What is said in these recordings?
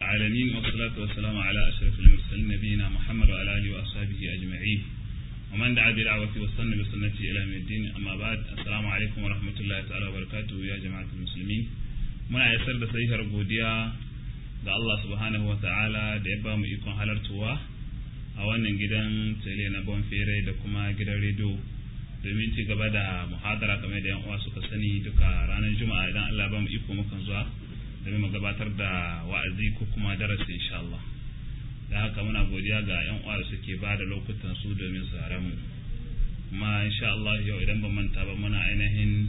العالمين والصلاة والسلام على أشرف المرسلين نبينا محمد وعلى آله وأصحابه أجمعين ومن دعا بدعوته واستنى بسنته إلى يوم الدين أما بعد السلام عليكم ورحمة الله تعالى وبركاته يا جماعة المسلمين muna isar da sahihar godiya ga Allah subhanahu wa ta'ala da ya ba mu ikon halartowa a wannan gidan tele na bonfere da kuma gidan rediyo domin ci gaba da muhadara kamar da yan uwa suka sani duka ranar juma'a idan Allah ba mu iko mukan zuwa domin mu gabatar da wa'azi ko kuma darasi insha Allah da haka muna godiya ga yan uwa da suke ba da lokutan su domin su mu kuma insha Allah yau idan ban manta ba muna ainihin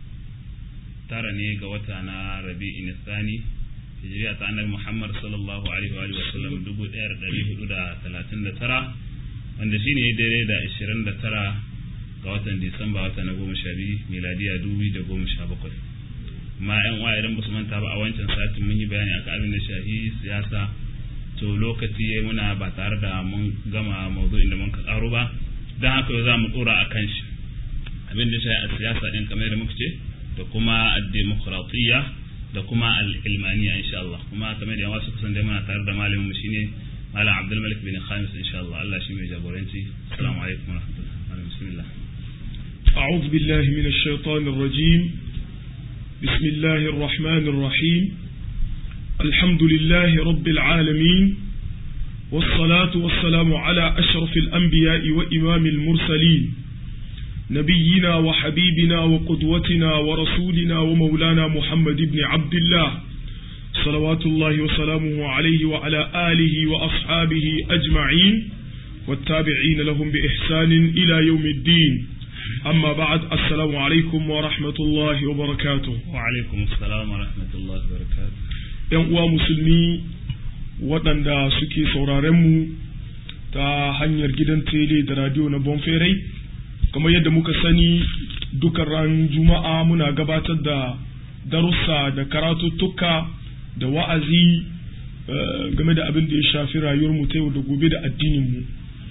tara ne ga wata na rabi'in nisani hijiriya ta annabi Muhammad sallallahu alaihi wa sallam dubu ɗaya da ɗari hudu da talatin da tara wanda shine daidai da ashirin da tara ga watan Disamba wata na goma sha biyu miladiya dubu da goma sha bakwai amma yan uwa idan ba su manta ba a wancan satin mun yi bayani akan abin da shahi siyasa to lokaci yayi muna ba tare da mun gama mawdu'in da mun ka karo ba dan haka za mu dora akan shi abin da shahi a siyasa din kamar da muka ce da kuma ad-demokratiyya da kuma al-ilmaniya insha Allah kuma kamar da yawa su kusan da muna tare da malamin mu shine malam Abdul Malik bin Khamis insha Allah Allah shi mai jagoranci assalamu alaikum wa rahmatullahi bismillah أعوذ بالله من الشيطان الرجيم بسم الله الرحمن الرحيم الحمد لله رب العالمين والصلاة والسلام على أشرف الأنبياء وإمام المرسلين نبينا وحبيبنا وقدوتنا ورسولنا ومولانا محمد بن عبد الله صلوات الله وسلامه عليه وعلى آله وأصحابه أجمعين والتابعين لهم بإحسان إلى يوم الدين أما بعد السلام عليكم ورحمة الله وبركاته وعليكم السلام ورحمة الله وبركاته ‘Yan uwa musulmi waɗanda suke sauraronmu ta hanyar gidan tele da radio na Bonferai, kamar yadda muka sani dukan ran juma'a muna gabatar da darussa da karatuttuka da wa'azi game da abin da ya shafi rayuwarmu ta yau da gobe da addininmu.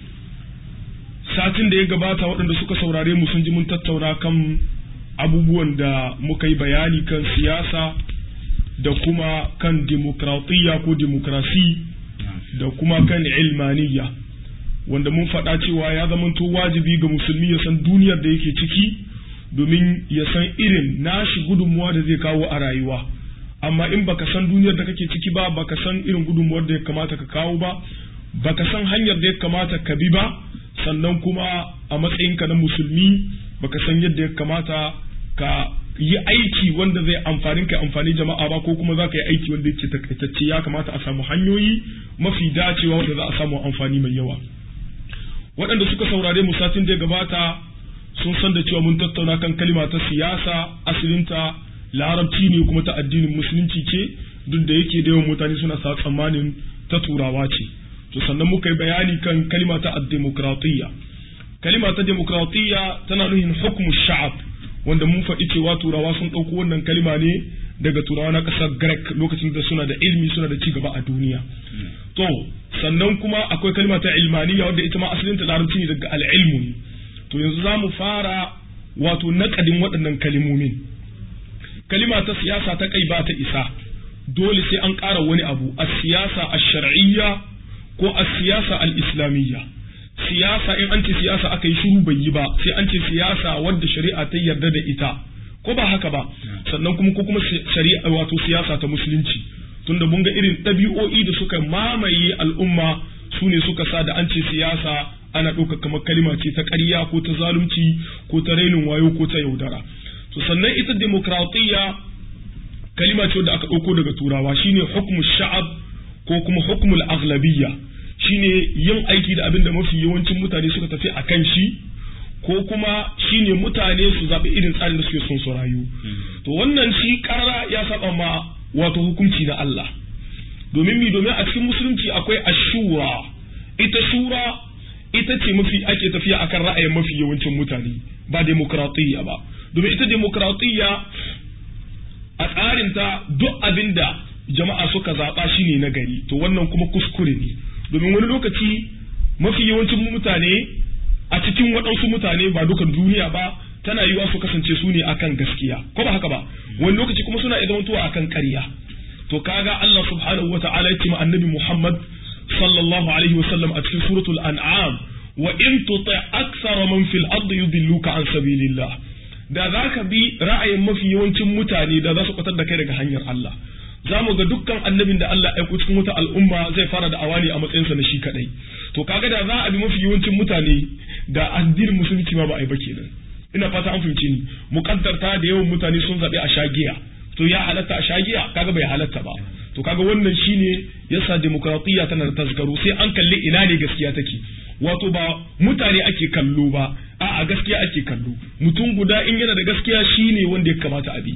satin da ya gabata waɗanda suka saurare mu sun ji mun tattauna kan abubuwan da muka yi bayani kan siyasa da kuma kan demokratiyya ko demokrasi da kuma kan ilmaniyya wanda mun faɗa cewa ya zamanto wajibi ga musulmi ya san duniyar da yake ciki domin ya san irin nashi gudunmuwa da zai kawo a rayuwa amma in baka san duniyar da kake ciki ba baka san irin gudunmuwar da ya kamata ka kawo ba baka san hanyar da ya kamata ka bi ba sannan kuma a matsayinka na musulmi baka san yadda ya kamata ka yi aiki wanda zai amfani ka amfani jama'a ba ko kuma za ka yi aiki wanda yake takaitacce ya kamata a samu hanyoyi mafi dacewa wanda za a samu amfani mai yawa waɗanda suka saurare mu satin da ya gabata sun san da cewa mun tattauna kan kalima ta siyasa asilinta larabci ne kuma ta addinin musulunci ce duk da yake da yawan mutane suna sa tsammanin ta turawa ce to sannan muka yi bayani kan kalima ta demokratiyya kalima ta demokratiyya tana nuhin hukumu sha'ab wanda mun faɗi cewa turawa sun ɗauko wannan kalima ne daga turawa na ƙasar grek lokacin da suna da ilmi suna da ci gaba a duniya to sannan kuma akwai kalima ta ilmaniya wadda ita ma asalin ta larabci ne daga al'ilmu ne to yanzu za mu fara wato naƙadin waɗannan kalimomin kalima ta siyasa ta kai ba ta isa dole sai an ƙara wani abu a siyasa a shar'iyya ko a siyasa al-islamiyya siyasa in an ce siyasa aka yi shiru bai yi ba sai an ce siyasa wadda shari'a ta yarda da ita ko ba haka ba sannan kuma ko kuma shari'a wato siyasa ta musulunci tunda mun ga irin ɗabi'o'i da suka mamaye al'umma su ne suka sa da an ce siyasa ana ɗauka kamar kalima ce ta ƙarya ko ta zalunci ko ta rainin wayo ko ta yaudara to sannan ita demokratiyya kalima ce da aka ɗauko daga turawa shine hukmu sha'ab ko kuma hukmul aghlabiyya shine yin aiki da abin da mafi yawancin mutane suka tafi a kan shi ko kuma shine mutane su zaɓi irin tsarin da suke son su rayu to wannan shi karara ya saba ma wato hukunci na Allah domin mi domin a cikin musulunci akwai ashura ita shura ita ce mafi ake tafiya akan ra'ayin mafi yawancin mutane ba demokratiyya ba domin ita demokratiyya a tsarinta duk abin da jama'a suka zaɓa shi ne na gari to wannan kuma kuskure ne domin wani lokaci mafi yawancin mutane a cikin waɗansu mutane ba dukan duniya ba tana yiwa su kasance su ne akan gaskiya ko ba haka ba wani lokaci kuma suna iya zamantowa akan ƙarya to kaga Allah subhanahu wata'ala ya ce ma annabi Muhammad sallallahu alaihi wasallam a cikin suratul an'am wa in tuti akthara man fil ardi yudilluka an sabilillah da zaka bi ra'ayin mafi yawancin mutane da za su kwatar da kai daga hanyar Allah za mu ga dukkan annabin da Allah ya aiko cikin wata al'umma zai fara da awani a matsayinsa na shi kadai to kaga da za a bi mafi yawancin mutane da addinin musulunci ma ba a yi ba kenan ina fata an fahimci ni mukaddarta da yawan mutane sun zaɓi a shagiya to ya halatta a shagiya kaga bai halatta ba to kaga wannan shine yasa demokradiyya tana da tasgaro sai an kalli ina ne gaskiya take wato ba mutane ake kallo ba a'a gaskiya ake kallo mutum guda in yana da gaskiya shine wanda ya kamata a bi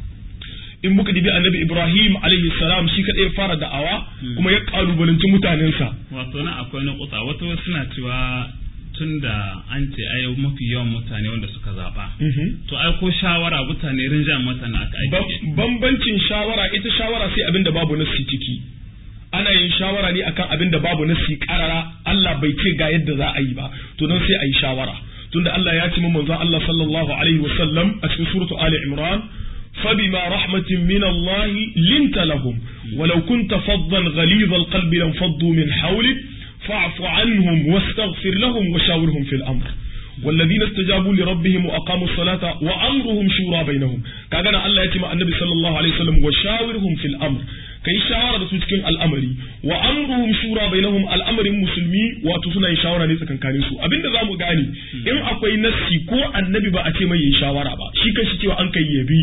in muka dibi annabi Ibrahim alaihi salam shi kadai ya fara da'awa kuma ya kalubalanci mutanensa wato na akwai na kusa wato suna cewa tun da an ce ai mafi yawan mutane wanda suka zaba to ai ko shawara mutane rinjan mutane aka aiki bambancin shawara ita shawara sai abin da babu nasi ciki ana yin shawara ne akan abin da babu nasi karara Allah bai ce ga yadda za a yi ba to nan sai a yi shawara tunda Allah ya ce manzo Allah sallallahu alaihi wasallam a cikin suratu Ali Imran فبما رحمة من الله لنت لهم ولو كنت فظا غليظ القلب لانفضوا من حولك فاعف عنهم واستغفر لهم وشاورهم في الأمر والذين استجابوا لربهم وأقاموا الصلاة وأمرهم شورى بينهم كأنا الله يتمع النبي صلى الله عليه وسلم وشاورهم في الأمر كي شاورة تسكن الأمر وأمرهم شورى بينهم الأمر المسلمي وتصنع شاورة نيسا كان كانسو أبين ذا مغاني إن أقوي نسي كو النبي بأتي ما يشاورة با شيكا شيكي وأنك يبي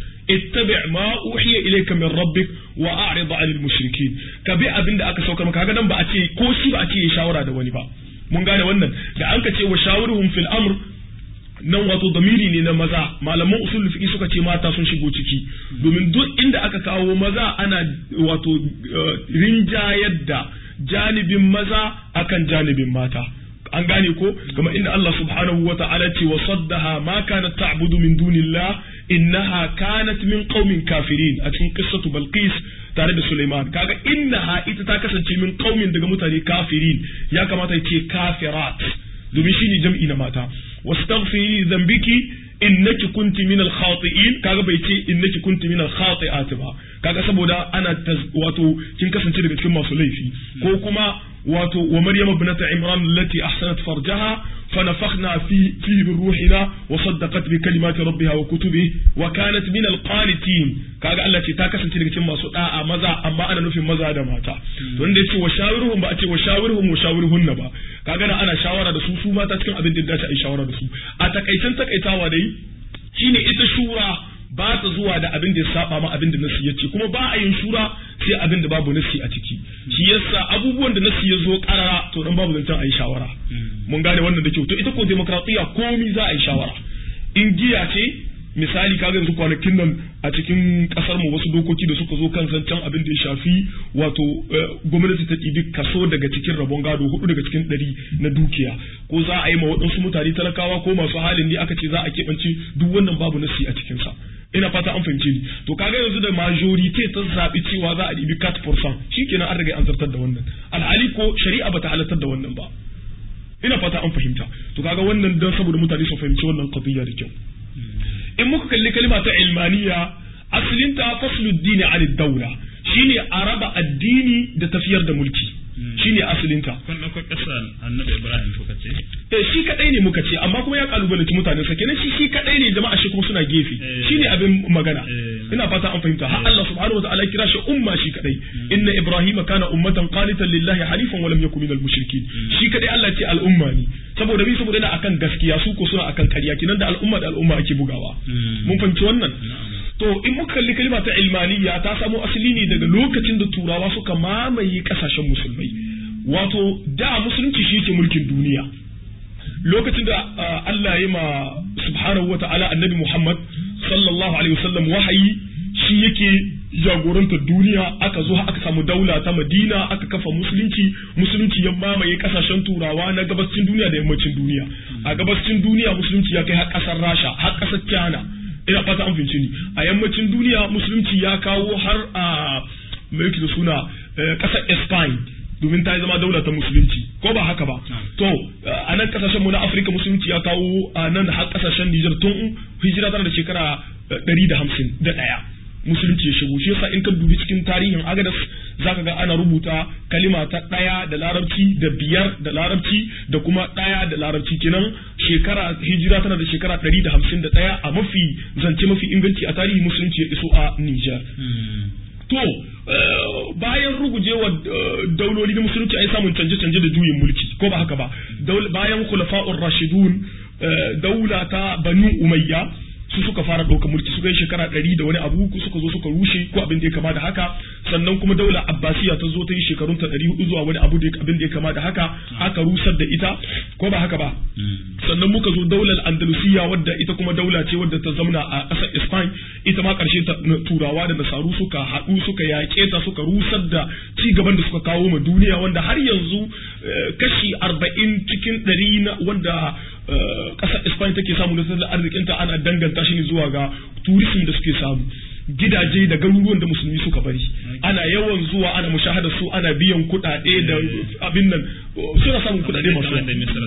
اتبع ما أوحي إليك من ربك وأعرض عن المشركين كبي أبين da aka saukar maka kaga nan ba a ce ko shi ba a ce ya shawara da wani ba mun gane wannan da an ka ce wa shawiruhum fil amr nan wato damiri ne na maza malaman usul fiqi suka ce mata sun shigo ciki domin duk inda aka kawo maza ana wato rinjayar da janibin maza akan janibin mata an gane ko kama inda Allah subhanahu wa ta'ala ce wa saddaha ma kanat ta'budu min dunillah innaha kanat min qaumin kafirin a cikin qissatu balqis tare da Sulaiman kaga innaha ita ta kasance min qaumin daga mutane kafirin ya kamata ce kafirat domin shine jam'i na mata wastaghfiri dhanbiki innaki kunti min al-khati'in kaga bai ce innaki kunti min al-khati'at ba kaga saboda ana wato kin kasance daga cikin masu laifi ko kuma wato wa maryam ibnata imran allati ahsanat farjaha فنفخنا في فيه من روحنا وصدقت بكلمات ربها وكتبه وكانت من القانتين kaga Allah ce ta kasance daga cikin masu da'a maza amma ana nufin maza da mata to wanda yace wa shawiruhum ba a ce wa shawiruhum wa shawiruhunna ba kaga na ana shawara da su su mata cikin abin da ya dace a yi shawara da su a takaicen takaitawa dai shine ita shura ba ta zuwa da abin da ya saba ma abin da nasi ya ce kuma ba a yin shura sai abin da babu nasi a ciki shi yasa abubuwan da nasi ya zo karara to dan babu zancen a yi shawara mun gane wannan da kyau to ita ko demokratiya komi za a yi shawara in giya ce misali kaga yanzu kwanakin nan a cikin kasar mu wasu dokoki da suka zo kan zancen abin da ya shafi wato gwamnati ta ɗibi kaso daga cikin rabon gado hudu daga cikin ɗari na dukiya ko za a yi ma waɗansu mutane talakawa ko masu halin ne aka ce za a keɓance duk wannan babu nasi a cikinsa ina fata an fahimce ni to kaga yanzu da majorite ta zaɓi cewa za a ɗibi 4% shikenan an riga an zartar da wannan alhali ko shari'a bata halartar da wannan ba ina fata an fahimta to kaga wannan dan saboda mutane su fahimci wannan qadiyya da kyau in muka kalli kalma ta ilmaniya asalinta fasluddin an daula shine a raba addini da tafiyar da mulki shine asalinta kun dauko kasar annabi ibrahim kuka ce eh shi kadai ne muka ce amma kuma ya kalubalanci mutane sa kenan shi shi kadai ne jama'a shi kuma suna gefe shine abin magana ina fata an fahimta har Allah subhanahu wataala ya kira shi umma shi kadai inna ibrahima kana ummatan qanitan lillahi hanifan wa lam yakun minal mushrikin shi kadai Allah ce al'umma ne saboda bi saboda yana akan gaskiya su ko suna akan ƙarya kenan da al'umma da al'umma ake bugawa mun fahimci wannan to in muka kalli kalma ta ilmaniya ta samo asali ne daga lokacin da turawa suka mamaye kasashen musulmai wato da musulunci shi ke mulkin duniya lokacin da Allah ya ma subhanahu wa ta'ala annabi Muhammad sallallahu alaihi wasallam wahayi shi yake jagorantar duniya aka zo aka samu daula ta Madina aka kafa musulunci musulunci ya mamaye kasashen turawa na gabascin duniya da yammacin duniya a gabascin duniya musulunci ya kai har kasar Rasha har kasar China ina fata an fince ni a yammacin duniya musulunci ya kawo har a mai da suna kasar Spain domin ta zama daula ta musulunci ko ba haka ba to a nan kasashen mu na Afirka musulunci ya kawo a nan har kasashen Nijar tun hijira tana da shekara ɗari da hamsin da ɗaya musulunci ya shigo shi yasa in ka dubi cikin tarihin agadas zaka ga ana rubuta kalima ta ɗaya da larabci da biyar da larabci da kuma ɗaya da larabci kenan shekara hijira tana da shekara ɗari da hamsin da ɗaya a mafi zance mafi inganci a tarihi musulunci ya iso a Nijar. To bayan rugujewa dauloli na musulunci ai samun canje-canje da juyin mulki ko ba haka ba bayan khulafa'ur rashidun daula ta banu umayya su suka fara ɗaukar mulki suka yi shekara ɗari da wani abu suka zo suka rushe ko abin da ya kama da haka sannan kuma daula abbasiya ta zo ta yi shekarun ta ɗari hudu zuwa wani abu da abin da ya kama da haka aka rusar da ita ko ba haka ba sannan muka zo daular andalusiya wadda ita kuma daula ce wadda ta zamna a ƙasar spain ita ma ƙarshe turawa da nasaru suka haɗu suka yaƙe ta suka rusar da ci gaban da suka kawo ma duniya wanda har yanzu kashi arba'in cikin ɗari na wanda ƙasar Spain take samu na tattalin arzikinta ana danganta shi ne zuwa ga turism da suke samu gidaje da garuruwan da musulmi suka bari ana yawan zuwa ana mushahada su ana biyan kuɗaɗe da abin nan suna samun kuɗaɗe masu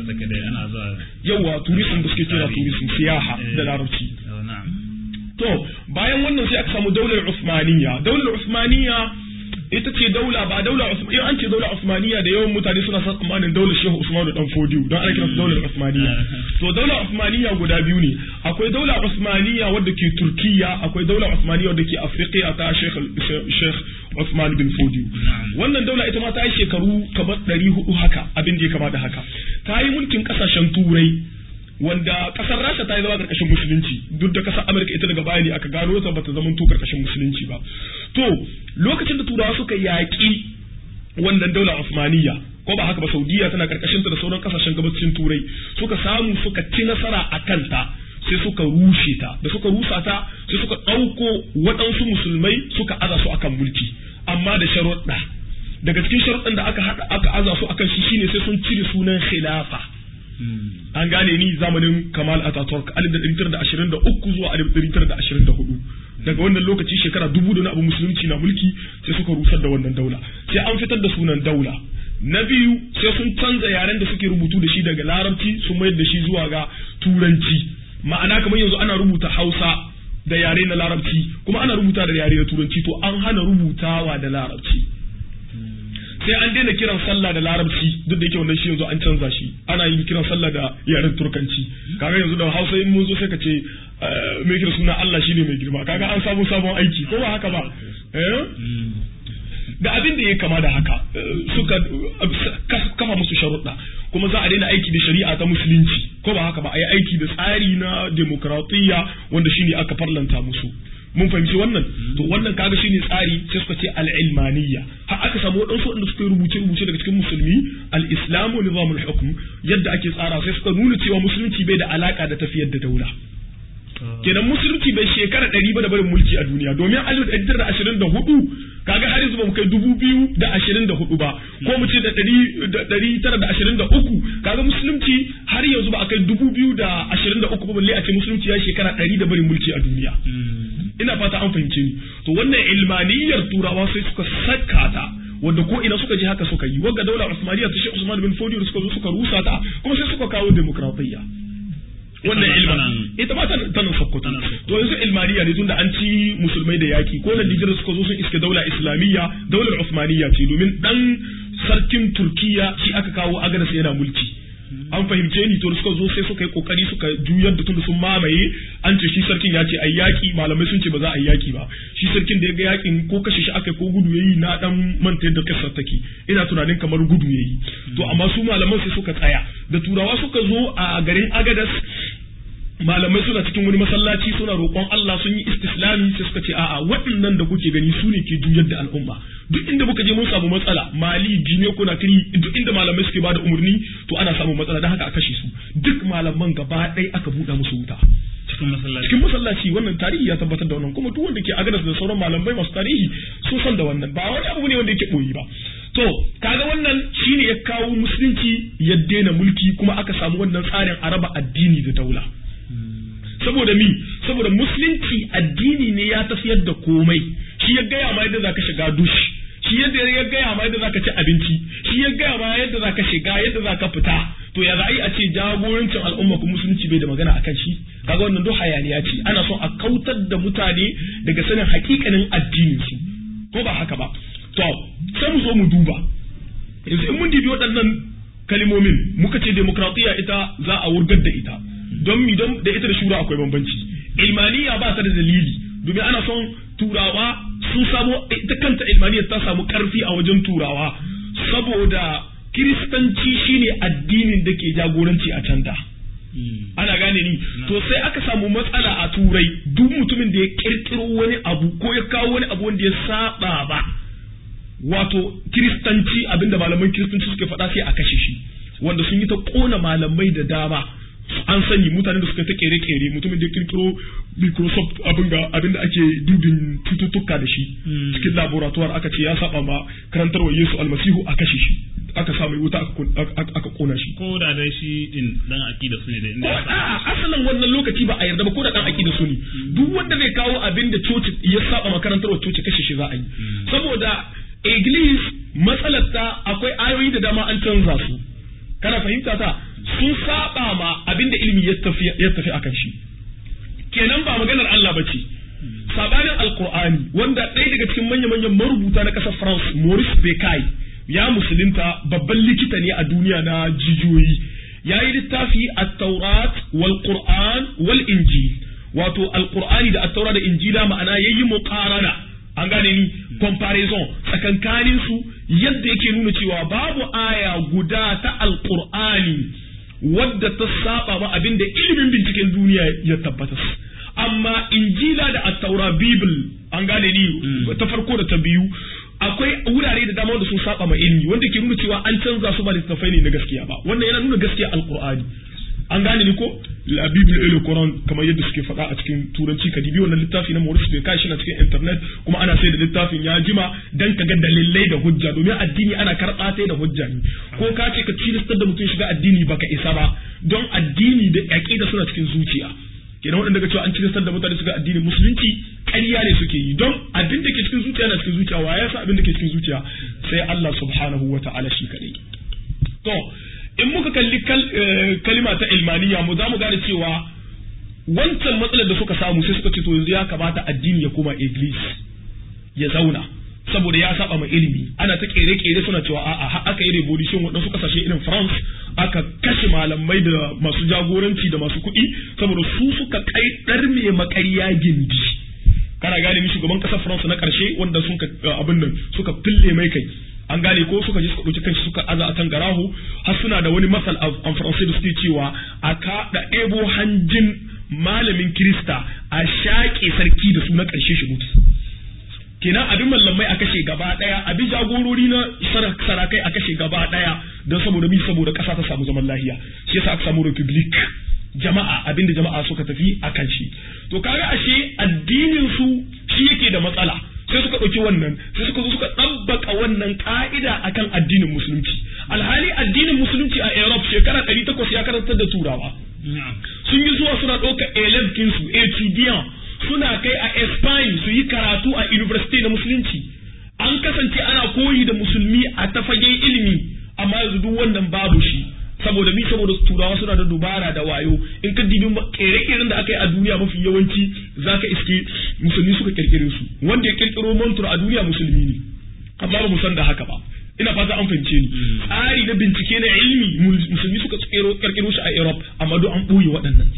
yawa turism da suke kira turism siyaha da larabci to bayan wannan sai aka samu daular Usmaniyya daular Usmaniyya ita ce daula ba daula in an ce daula Usmaniya da yawan mutane suna son tsammanin daular Shehu Usmanu dan Fodiyo don ana kiransu daular Usmaniya to daula Usmaniya guda biyu ne akwai daula Usmaniya wadda ke Turkiya akwai daula Usmaniya wadda ke Afrika ta Sheikh Sheikh Usman bin Fodiyo wannan daula ita ma ta yi shekaru kamar ɗari hudu haka abin da ya kama da haka ta yi mulkin ƙasashen Turai wanda kasar rasha ta yi zama karkashin musulunci duk da kasar amurka ita daga baya ne aka gano ta bata zama to karkashin musulunci ba to lokacin da turawa suka yaƙi wannan daular osmaniya ko ba haka ba saudiya tana karkashin ta da sauran kasashen gabacin turai suka samu suka ci nasara a kanta sai suka rushe ta da suka rusa ta sai suka ɗauko waɗansu musulmai suka aza su akan mulki amma da sharuɗa daga cikin sharuɗan da aka aka aza su akan shi shine sai sun cire sunan khilafa an gane ni zamanin Kamal Ataturk alif da ɗari da ashirin da uku zuwa alif ɗari da ashirin da hudu daga wannan lokaci shekara dubu da na abu musulunci na mulki sai suka rusar da wannan daula sai an fitar da sunan daula na biyu sai sun canza yaren da suke rubutu da shi daga larabci sun mayar da shi zuwa ga turanci ma'ana kamar yanzu ana rubuta hausa da yare na larabci kuma ana rubuta da yare na turanci to an hana rubutawa da larabci sai an daina kiran sallah da larabci duk da yake wannan shi yanzu an canza shi ana yin kiran sallah da yaren turkanci kaga yanzu da hausa in mun zo sai ka ce mai kira suna Allah shine mai girma kaga an samu sabon aiki ko ba haka ba da abin da ya kama da haka suka kafa musu sharuɗa kuma za a daina aiki da shari'a ta musulunci ko ba haka ba a yi aiki da tsari na demokratiyya wanda shine aka farlanta musu mun fahimci wannan to wannan kaga shine tsari sai suka ce al-ilmaniyya har aka samu wadansu wanda suka rubuce rubuce daga cikin musulmi al-islamu nizamul hukm yadda ake tsara sai suka nuna cewa musulunci bai da alaka da tafiyar da daula kenan musulunci bai shekara ɗari ba da barin mulki a duniya domin alif ɗari tara da ashirin da hudu kaga har yanzu ba mu kai dubu biyu da ashirin da hudu ba ko mu ce da ɗari tara da ashirin da uku kaga musulunci har yanzu ba a kai dubu biyu da ashirin da uku ba balle a ce musulunci ya shekara ɗari da barin mulki a duniya ina fata an fahimce ni to wannan ilmaniyar turawa sai suka saka ta wanda ko ina suka je haka suka yi wagga daula usmaniya ta shi usman bin fodiyo suka zo suka rusa ta kuma sai suka kawo demokratiyya wannan ilman ita ma tana sokoto to yanzu ilmaniya ne tunda an ci musulmai da yaki ko na dijira suka zo sun iske daula islamiyya daular usmaniya ce domin dan sarkin turkiya shi aka kawo agadas yana mulki an fahimce ni to suka zo sai suka yi kokari suka juyar da tunda sun mamaye an ce shi sarkin ya ce ai yaki malamai sun ce ba za a yi yaki ba shi sarkin da ya ga yakin ko kashe shi aka ko gudu yayi na dan manta yadda kasar take ina tunanin kamar gudu yayi to amma su malaman sai suka tsaya da turawa suka zo a garin agadas malamai suna cikin wani masallaci suna roƙon Allah sun yi istislami sai suka ce a'a waɗannan da kuke gani su ne ke juyar da al'umma duk inda muka je mun samu matsala mali jine ko kiri duk inda malamai suke bada umarni to ana samun matsala don haka a kashe su duk malaman gaba ɗaya aka buɗe musu wuta cikin masallaci cikin masallaci wannan tarihi ya tabbatar da wannan kuma duk wanda ke agadas da sauran malamai masu tarihi sun san da wannan ba wani abu ne wanda yake boyi ba to kaga wannan shine ya kawo musulunci ya daina mulki kuma aka samu wannan tsarin araba addini da daula saboda mi saboda musulunci addini ne ya tafiyar da komai shi ya gaya ma yadda zaka shiga dush shi yadda ya gaya ma yadda zaka ci abinci shi ya gaya ma yadda zaka shiga yadda zaka fita to ya za'i a ce jagorancin al'umma kuma musulunci bai da magana akan shi kaga wannan duk hayaniya ce ana son a kautar da mutane daga sanin hakikanin addinin su ko ba haka ba to sai mu zo mu duba yanzu in mun dibi waɗannan kalimomin muka ce demokratiya ita za a wurgar da ita don mi don da ita da shura akwai bambanci ilmaniya ba ta da dalili domin ana son turawa sun samo ita kanta ilmaniya ta samu karfi a wajen turawa saboda kiristanci shine addinin da ke jagoranci a can da ana gane ni to sai aka samu matsala a turai duk mutumin da ya kirkiro wani abu ko ya kawo wani abu wanda ya saba ba wato kiristanci abinda malaman kiristanci suke faɗa sai a kashe shi wanda sun yi ta kona malamai da dama an sani mutane da suka ta kere-kere mutumin da kirkiro microsoft abin ga abin da ake dubin cututtuka da shi cikin laboratoire aka ce ya saba ma karantarwa yesu almasihu a kashe shi aka sa mai wuta aka kona shi ko da dai shi din dan akida su ne da inda a asalin wannan lokaci ba a yarda ba ko da dan akida su ne duk wanda zai kawo abin da coci ya saba ma karantarwa coci kashe shi za a yi saboda iglis matsalar ta akwai ayoyi da dama an canza su kana fahimta ta sun saba ma abin da ilimi ya tafi ya tafi akan shi kenan ba maganar Allah ba ce sabanin alqur'ani wanda ɗaya daga cikin manya-manyan marubuta na ƙasar France Maurice Bucaille ya musulunta babban likita ne a duniya na jijiyoyi ya yi littafi at-taurat wal qur'an wal injil wato alqur'ani da at-taurat da injila ma'ana yayi muqarana an gane ni comparison tsakankanin su yadda yake nuna cewa babu aya guda ta alqur'ani wadda ta saba ma abinda ilimin binciken duniya ya tabbatar amma injila da at-taura bible an gane ni ta farko da ta biyu akwai wurare da dama wanda sun saba ma ilimi wanda ke nuna cewa an canza su ba littattafai ne na gaskiya ba wannan yana nuna gaskiya alqur'ani an gane ni ko la bible et le coran kamar yadda suke faɗa a cikin turanci ka dibi wannan littafi na Maurice Bucaille shi na cikin internet kuma ana sai da littafin ya jima dan ka ga dalilai da hujja domin addini ana karɓa ta da hujja ne ko ka ce ka cilistar da mutum shiga addini baka isa ba don addini da aqida suna cikin zuciya kenan waɗanda ga cewa an cilistar da mutane suka addinin musulunci ƙarya ne suke yi don abin da ke cikin zuciya na cikin zuciya wa ya sa abin da ke cikin zuciya sai Allah subhanahu wa ta'ala shi kaɗai to in muka kalli kalima ta ilmaniya mu za mu gane cewa wancan matsalar da suka samu sai suka ce to yanzu ya kamata addini ya koma iglis ya zauna saboda ya saba ma ilimi ana ta kere-kere suna cewa a'a aka yi revolution waɗansu kasashe irin France aka kashe malamai da masu jagoranci da masu kuɗi saboda su suka kai ɗarme makariya gindi kana gane mi shugaban ƙasar France na ƙarshe wanda sun abin nan suka fille mai kai an gane ko suka je suka ɗauki kanshi suka aza a kan garahu har suna da wani masal a faransai da suke cewa a kaɗa ebo hanjin malamin kirista a shaƙe sarki da su na ƙarshe shi mutu kenan abin mallamai a kashe gaba ɗaya abin jagorori na sarakai a kashe gaba ɗaya don saboda mi saboda ƙasa ta samu zaman lahiya shi yasa aka samu republic jama'a abinda jama'a suka tafi a kan shi to kaga ashe addinin su shi yake da matsala sai suka ɗauki wannan sai suka zo suka ɗabbaka wannan ƙa'ida akan addinin musulunci alhali addinin musulunci a Europe shekara ɗari takwas ya karantar da turawa sun yi zuwa suna ɗauka elef kinsu etidiyan suna kai a Spain su yi karatu a university na musulunci an kasance ana koyi da musulmi a tafagen ilimi amma yanzu duk wannan babu shi saboda mi saboda turawa suna da dubara da wayo in ka dibi kere-keren da aka yi a duniya mafi yawanci zaka iske musulmi suka kirkire su wanda ya kirkiro montur a duniya musulmi ne amma ba mu san da haka ba ina fata an fahimce ni tsari na bincike na ilimi musulmi suka kirkiro shi a Europe amma duk an ɓoye waɗannan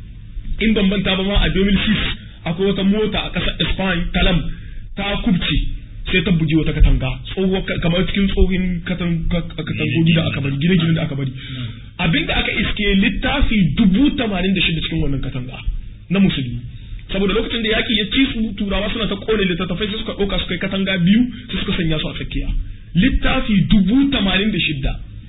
in bambanta ba ma a 2006 akwai wata mota a ƙasar Spain talam ta kubce sai ta buji wata katanga tsohuwa kamar cikin tsohin katangogi da aka bari gine-gine da aka bari abinda aka iske littafi dubu tamanin da shida cikin wannan katanga na musulmi saboda lokacin da yaki ya ci su turawa suna ta kone littattafai sai suka ɗauka suka yi katanga biyu sai suka sanya su a tsakiya littafi dubu tamanin da shida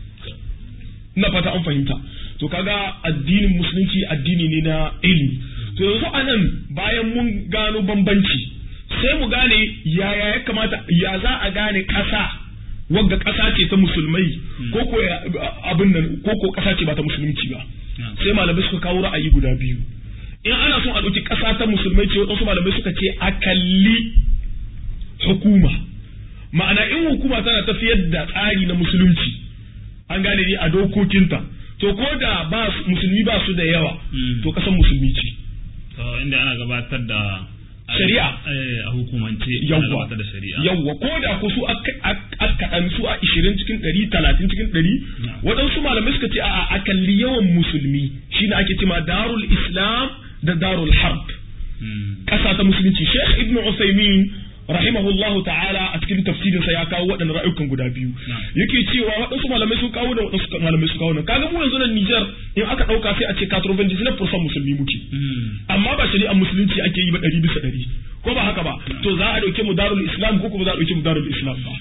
na fata an fahimta to kaga addinin musulunci addini ne na ilimi to yanzu anan bayan mun gano bambanci sai mu gane yaya ya kamata ya za a gane ƙasa wagga ƙasa ce ta musulmai ko ko abin nan ko ko ƙasa ce ba ta musulunci ba sai malamai suka kawo ra'ayi guda biyu in ana son a ɗauki ƙasa ta musulmai ce waɗansu malamai suka ce a kalli hukuma ma'ana in hukuma tana tafiyar da tsari na musulunci an gane ni a dokokinta to ko da ba musulmi ba su da yawa to kasan musulmi ce to inda ana gabatar da shari'a a hukumance yawwa da shari'a yawwa ko da ko su aka su a 20 cikin 100 30 cikin 100 waɗansu malamai suka ce a a kalli yawan musulmi shine ake cewa darul islam da darul harb ƙasa ta musulunci sheikh ibnu usaimin rahimahullahu ta'ala a cikin tafsirin sa ya kawo waɗannan ra'ayukan guda biyu yake cewa waɗansu malamai sun kawo da waɗansu malamai sun kawo nan kaga mu yanzu nan Niger in aka ɗauka sai a ce 99% musulmi muke amma ba shari'ar musulunci ake yi ba ɗari bisa ɗari ko ba haka ba to za a ɗauke mu darul islam ko kuma za a ɗauke mu darul islam ba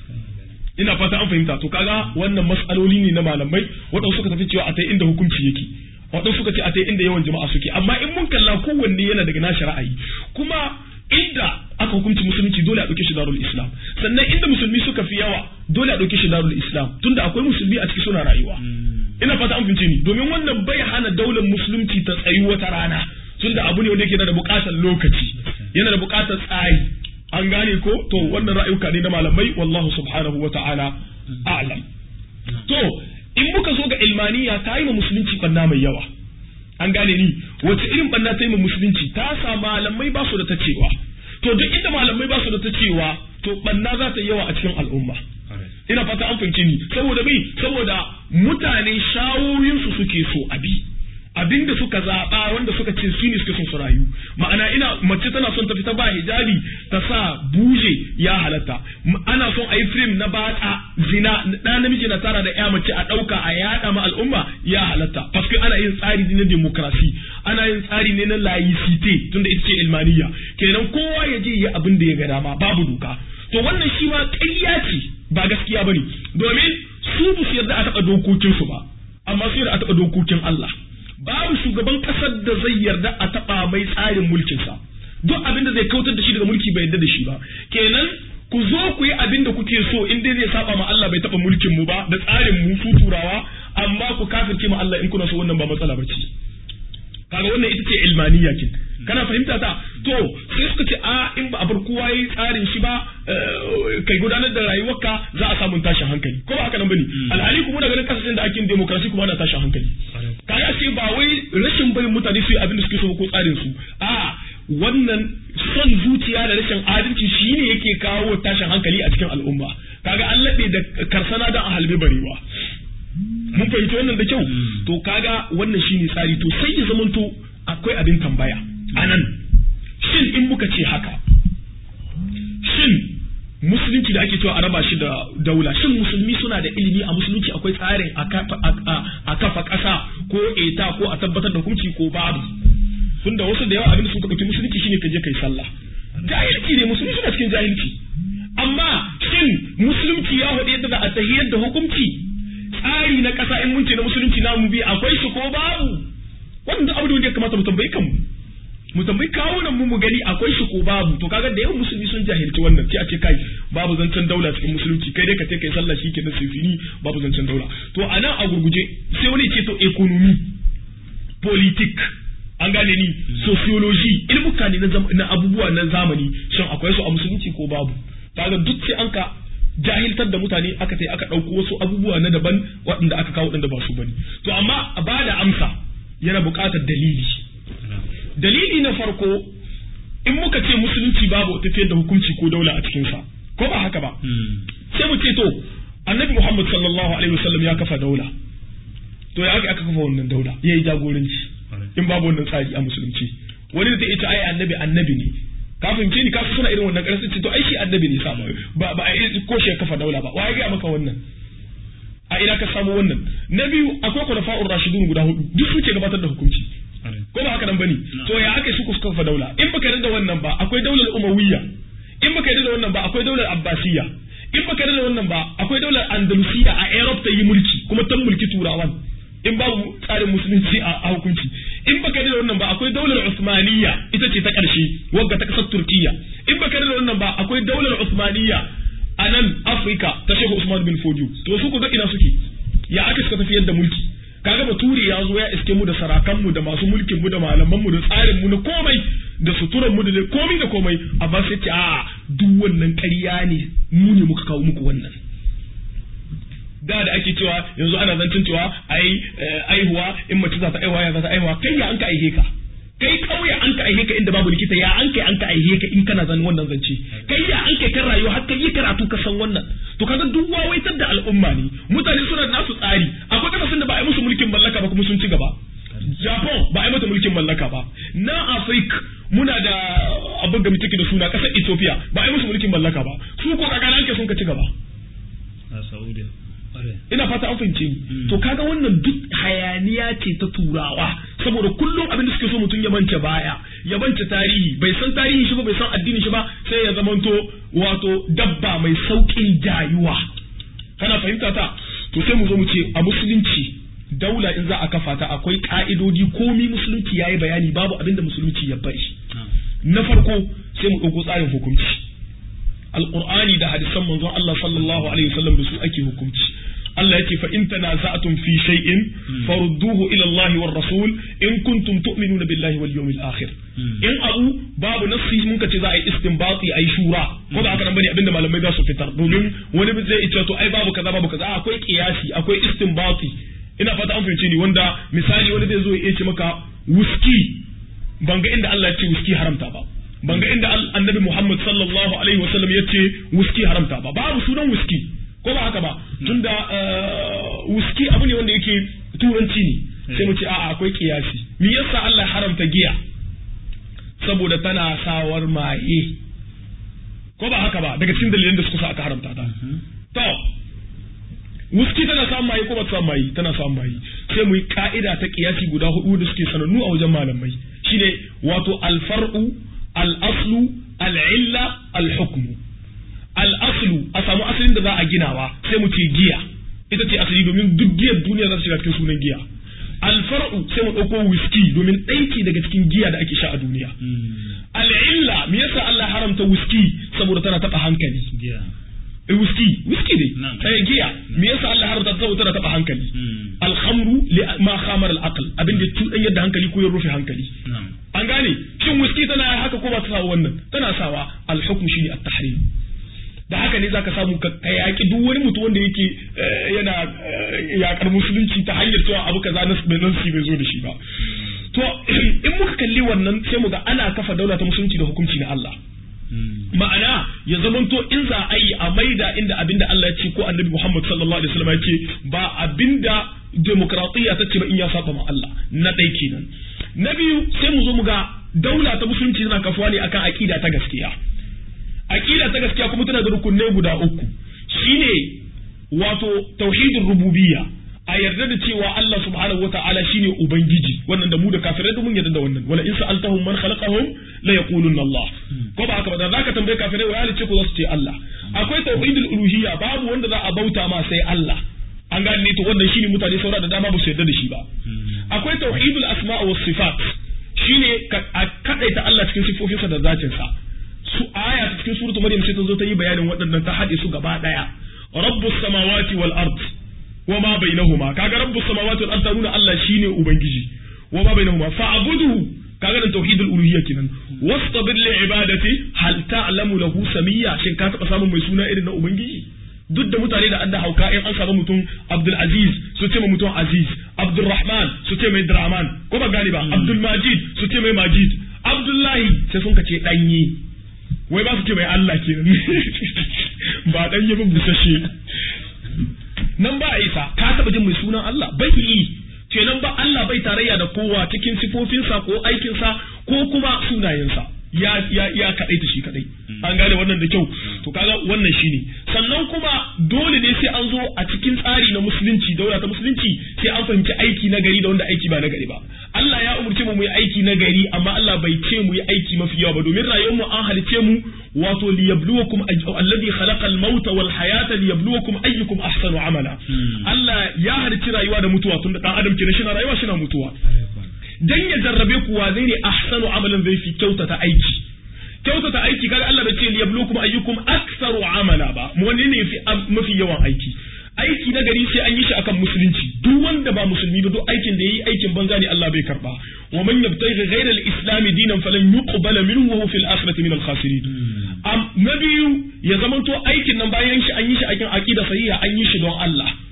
ina fata an fahimta to kaga wannan mas'aloli ne na malamai waɗansu suka tafi cewa a ta inda hukunci yake waɗansu suka ce a ta inda yawan jama'a suke amma in mun kalla kowanne yana daga nashi ra'ayi kuma inda aka hukunci musulunci dole a ɗauke shi darul islam sannan inda musulmi suka fi yawa dole a ɗauke shi darul islam tunda akwai musulmi a ciki suna rayuwa ina fata an fahimce ni domin wannan bai hana daular musulunci ta tsayi wata rana tunda abu ne wanda yake da buƙatar lokaci yana da buƙatar tsari an gane ko to wannan ra'ayuka ne na malamai wallahu subhanahu wa ta'ala a'lam to in muka zo ga ilmaniya ta yi ma musulunci banna mai yawa an gane ni wace irin banna ta yi ma musulunci ta sa malamai ba su da ta cewa to duk inda malamai ba su da ta cewa to banna za ta yi yawa a cikin al'umma ina fata an fahimci ni saboda bai saboda mutane shawoyinsu suke so abi abinda suka zaɓa wanda suka ce su ne suke son su rayu ma'ana ina mace tana son ta fita ba hijabi ta sa buje ya halatta ana son a yi film na batsa zina ɗan namiji na tara da ya mace a ɗauka a yaɗa ma al'umma ya halatta paske ana yin tsari na demokrasi ana yin tsari ne na laicite tunda ita ce ilmaniya kenan kowa ya je ya abin da ya ga dama babu doka to wannan shi ma ƙarya ce ba gaskiya bane domin su ba su yarda a taɓa dokokinsu ba amma su yarda a taɓa dokokin Allah babu shugaban kasar da zai yarda a taba mai tsarin mulkinsa duk abin da zai kautar da shi daga mulki bai yarda da shi ba kenan ku zo ku yi abin da kuke so in dai zai saba ma Allah bai taba mulkin mu ba da tsarin mu su turawa amma ku kafirce ma Allah in kuna so wannan ba matsala ba ce kaga wannan ita ce ilmaniya kin kana fahimta ta to sai suka ce a in ba a bar kowa yi tsarin shi ba kai gudanar da rayuwarka za a samu tashin hankali ko ba haka nan bane alhali kuma daga ganin kasashen da ake yin demokrasi kuma ana tashin hankali kaga ce ba wai rashin barin mutane su yi abin da suke so ko tsarin su a wannan son zuciya da rashin adalci shine yake kawo tashin hankali a cikin al'umma kaga an laɓe da karsana da a halbe barewa mun fahimci wannan da kyau to kaga wannan shine tsari to sai ya zamanto akwai abin tambaya anan shin in muka ce haka shin musulunci da ake cewa a raba shi da daula shin musulmi suna da ilimi a musulunci akwai tsarin a kafa ƙasa ko eta ko a tabbatar da hukunci ko babu tunda wasu da yawa abin da suka ɗauki musulunci shine ka je kai sallah jahilci ne musulmi suna cikin jahilci amma shin musulunci ya haɗe yadda za a tahiyar da hukunci tsari na ƙasa in mun ce na musulunci na mu bi akwai shi ko babu wanda abu da ya kamata mu tambayi kanmu mu tambayi kawo nan mu mu gani akwai shi ko babu to kaga da yawan musulmi sun jahilci wannan sai a ce kai babu zancen daula cikin musulunci kai dai ka ce kai sallah shi kenan sifini babu zancen daula to a nan a gurguje sai wani ce to economy politik an gane ni sociology ilmuka ne na abubuwa na zamani shin akwai su a musulunci ko babu kaga duk sai an ka jahiltar da mutane aka sai aka ɗauko wasu abubuwa na daban waɗanda aka kawo waɗanda ba su bane to amma a ba da amsa yana buƙatar dalili dalili na farko in muka ce musulunci babu tafiyar da hukunci ko daula a cikinsa ko ba haka ba sai mu ce to annabi muhammad sallallahu alaihi wasallam ya kafa daula to ya aka kafa wannan daula ya yi jagoranci in babu wannan tsari a musulunci wani da ta ita ai annabi annabi ne kafin ce ni kasu suna irin wannan ƙarfi ce to ai shi annabi ne sama ba ba a ko shi ya kafa daula ba wa ya gaya maka wannan a ina ka samu wannan na biyu akwai kwalafa'ur rashidun guda hudu duk suke gabatar da hukunci ko ba haka nan bane to ya aka su suka kafa daula in baka yarda da wannan ba akwai daular umawiyya in baka yarda da wannan ba akwai daular abbasiyya in baka yarda da wannan ba akwai daular andalusiya a Europe ta yi mulki kuma ta mulki turawan in babu tsarin musulunci a hukunci in baka yarda da wannan ba akwai daular usmaniyya ita ce ta karshe wagga ta kasar turkiya in baka yarda da wannan ba akwai daular usmaniyya a nan Afirka ta Shehu Usman bin Fodio to su ku ga ina suke ya aka suka tafiyar da mulki kaga bature ya zo ya iske mu da sarakan mu da masu mulkin mu da malaman mu da tsarin mu na komai da suturan mu da komai da komai amma sai ce a duk wannan ƙarya ne mu ne muka kawo muku wannan da da ake cewa yanzu ana zancin cewa ai aihuwa in mace za ta aihuwa ya za ta aihuwa kai ya an ka aihe ka kai kauye an ka aihe ka inda babu likita ya an kai an ka aihe ka in kana zan wannan zance kai ya an kai kan rayuwa har kai yi karatu ka san wannan to kaga duk wawaitar da al'umma ne mutane suna da nasu tsari akwai kasashen da ba a yi musu mulkin mallaka ba kuma sun ci gaba Japan ba a yi mata mulkin mallaka ba na Afrika muna da abin da muke da suna kasar Ethiopia ba a yi musu mulkin mallaka ba su ko kaga nan sun ka ci gaba a Saudiya ina fata an fahimce ni to kaga wannan duk hayaniya ce ta turawa saboda kullum abin da suke so mutum ya bance baya ya bance tarihi bai san tarihi shi ba bai san addini shi ba sai ya zamanto wato dabba mai saukin jayuwa kana fahimta ta to sai mu zo mu ce a musulunci daula in za a kafa ta akwai ka'idodi komi musulunci yayi bayani babu abin da musulunci ya bari na farko sai mu ɗauko tsarin hukunci alqur'ani da hadisan manzon Allah sallallahu alaihi wasallam da su ake hukunci Allah yake fa in tanaza'tum fi shay'in farudduhu ila Allah war rasul in kuntum tu'minuna billahi wal yawmil akhir in abu babu nassi mun ka ce za a yi istinbati ai shura ko ba haka nan bane abinda malamai za su fitar domin wani zai ce to ai babu kaza babu kaza akwai qiyasi akwai istinbati ina fata an fahimce ni wanda misali wani zai zo ya ce maka wuski ban ga inda Allah ya ce wuski haramta ba ban ga inda annabi Muhammad sallallahu alaihi wasallam ya ce wuski haramta ba babu sunan wuski ko ba haka ba tunda wuski abu ne wanda yake turanci ne sai mu ce a'a akwai kiyasi me yasa Allah haramta giya saboda tana sawar maye ko ba haka ba daga cikin dalilan da suka sa aka haramta ta to wuski tana samun maye ko ba ta samun maye tana samun maye sai mu yi ka'ida ta kiyasi guda hudu da suke sanannu a wajen malamai shine wato alfar'u al-aslu al-illa al-hukmu al-aslu a samu asalin da za a ginawa sai mu ce giya ita ce asali domin duk giyar duniya za ta shiga cikin sunan giya alfar'u sai mu ɗauko whisky domin ɗaiki daga cikin giya da ake sha a duniya al'illa me yasa Allah haramta whisky saboda tana taɓa hankali whisky whisky ne sai giya me yasa Allah haramta ta saboda tana taɓa hankali alhamru li ma khamar al-aql abin da tudan yadda hankali ko ya rufe hankali an gane shin whisky tana haka ko ba ta sawa wannan tana sawa al-hukm shine at-tahrim da haka ne zaka samu ka yaki duk wani mutum wanda yake yana yakar musulunci ta hanyar cewa abu kaza na bai bai zo da shi ba to in muka kalli wannan sai mu ga ana kafa daula ta musulunci da hukunci na Allah ma'ana ya zamanto in za a yi a maida inda abinda Allah ya ce ko annabi Muhammad sallallahu alaihi wasallam ya ce ba abinda demokratiya ta ce ba in ya saba ma Allah na ɗai kenan na biyu sai mu zo mu ga daula ta musulunci tana kafuwa ne akan aqida ta gaskiya aqida ta gaskiya kuma tana da rukunai guda uku shine wato tauhidin rububiyya a yarda da cewa Allah subhanahu wata'ala shine ubangiji wannan da mu da kafirai da mun yarda da wannan wala in sa'altahum man khalaqahum la yaquluna Allah ko ba haka ba da zaka tambaye kafirai wai ce ko za su ce Allah akwai tauhidul uluhiyya babu wanda za a bauta ma sai Allah an gane ne to wannan shine mutane saura da dama ba su yarda da shi ba akwai tauhidul asma' was sifat shine a kadaita Allah cikin sifofinsa da zatinsa su aya cikin suratul maryam sai ta zo ta yi bayanin waɗannan ta haɗe su gaba ɗaya rabbus samawati wal ard wa ma bainahuma kaga rabbus samawati wal ard ta nuna Allah shine ubangiji wa ma bainahuma fa'buduhu kaga da tauhidul uluhiyya kenan wastabir li ibadati hal ta'lamu lahu samiyya shin ka taba samun mai suna irin na ubangiji duk da mutane da adda hauka in an samu mutum Abdul Aziz su ce mai mutum Aziz Abdul Rahman su ce mai Draman ko ba gani ba Abdul Majid su ce mai Majid Abdullahi sai sun kace danye wai ba su ce mai Allah kenan ba danye ba busashe nan ba isa ka taba jin mai sunan Allah bai yi kenan ba Allah bai tarayya da kowa cikin sifofinsa ko aikinsa ko kuma sunayensa ya ya ya kadai ta shi kadai an gane wannan da kyau to kaga wannan shine sannan kuma dole ne sai an zo a cikin tsari na musulunci daula ta musulunci sai an fahimci aiki na gari da wanda aiki ba na gari ba Allah ya umurce mu mu yi aiki na gari amma Allah bai ce mu yi aiki mafi yawa ba domin rayuwar mu an halice mu wato liyabluwakum alladhi khalaqa al-mauta wal hayata liyabluwakum ayyukum ahsanu amala Allah ya halici rayuwa da mutuwa tun da dan adam kenan shi na rayuwa shi na mutuwa dan ya jarrabe ku wa zai ne ahsanu amalan zai fi kyautata aiki kyautata aiki kaga Allah bai ce liyabluwakum ayyukum aktsaru amala ba mu wanne ne fi mafi yawan aiki aiki na gari sai an yi shi akan musulunci duk wanda ba musulmi ba duk aikin da yayi aikin banza ne Allah bai karba wa man yabtaghi ghayra al-islam dinan falan yuqbala minhu wa huwa fil akhirati min al-khasirin am na biyu ya zamanto aikin nan bayan shi an yi shi akan aqida sahiha an yi shi don Allah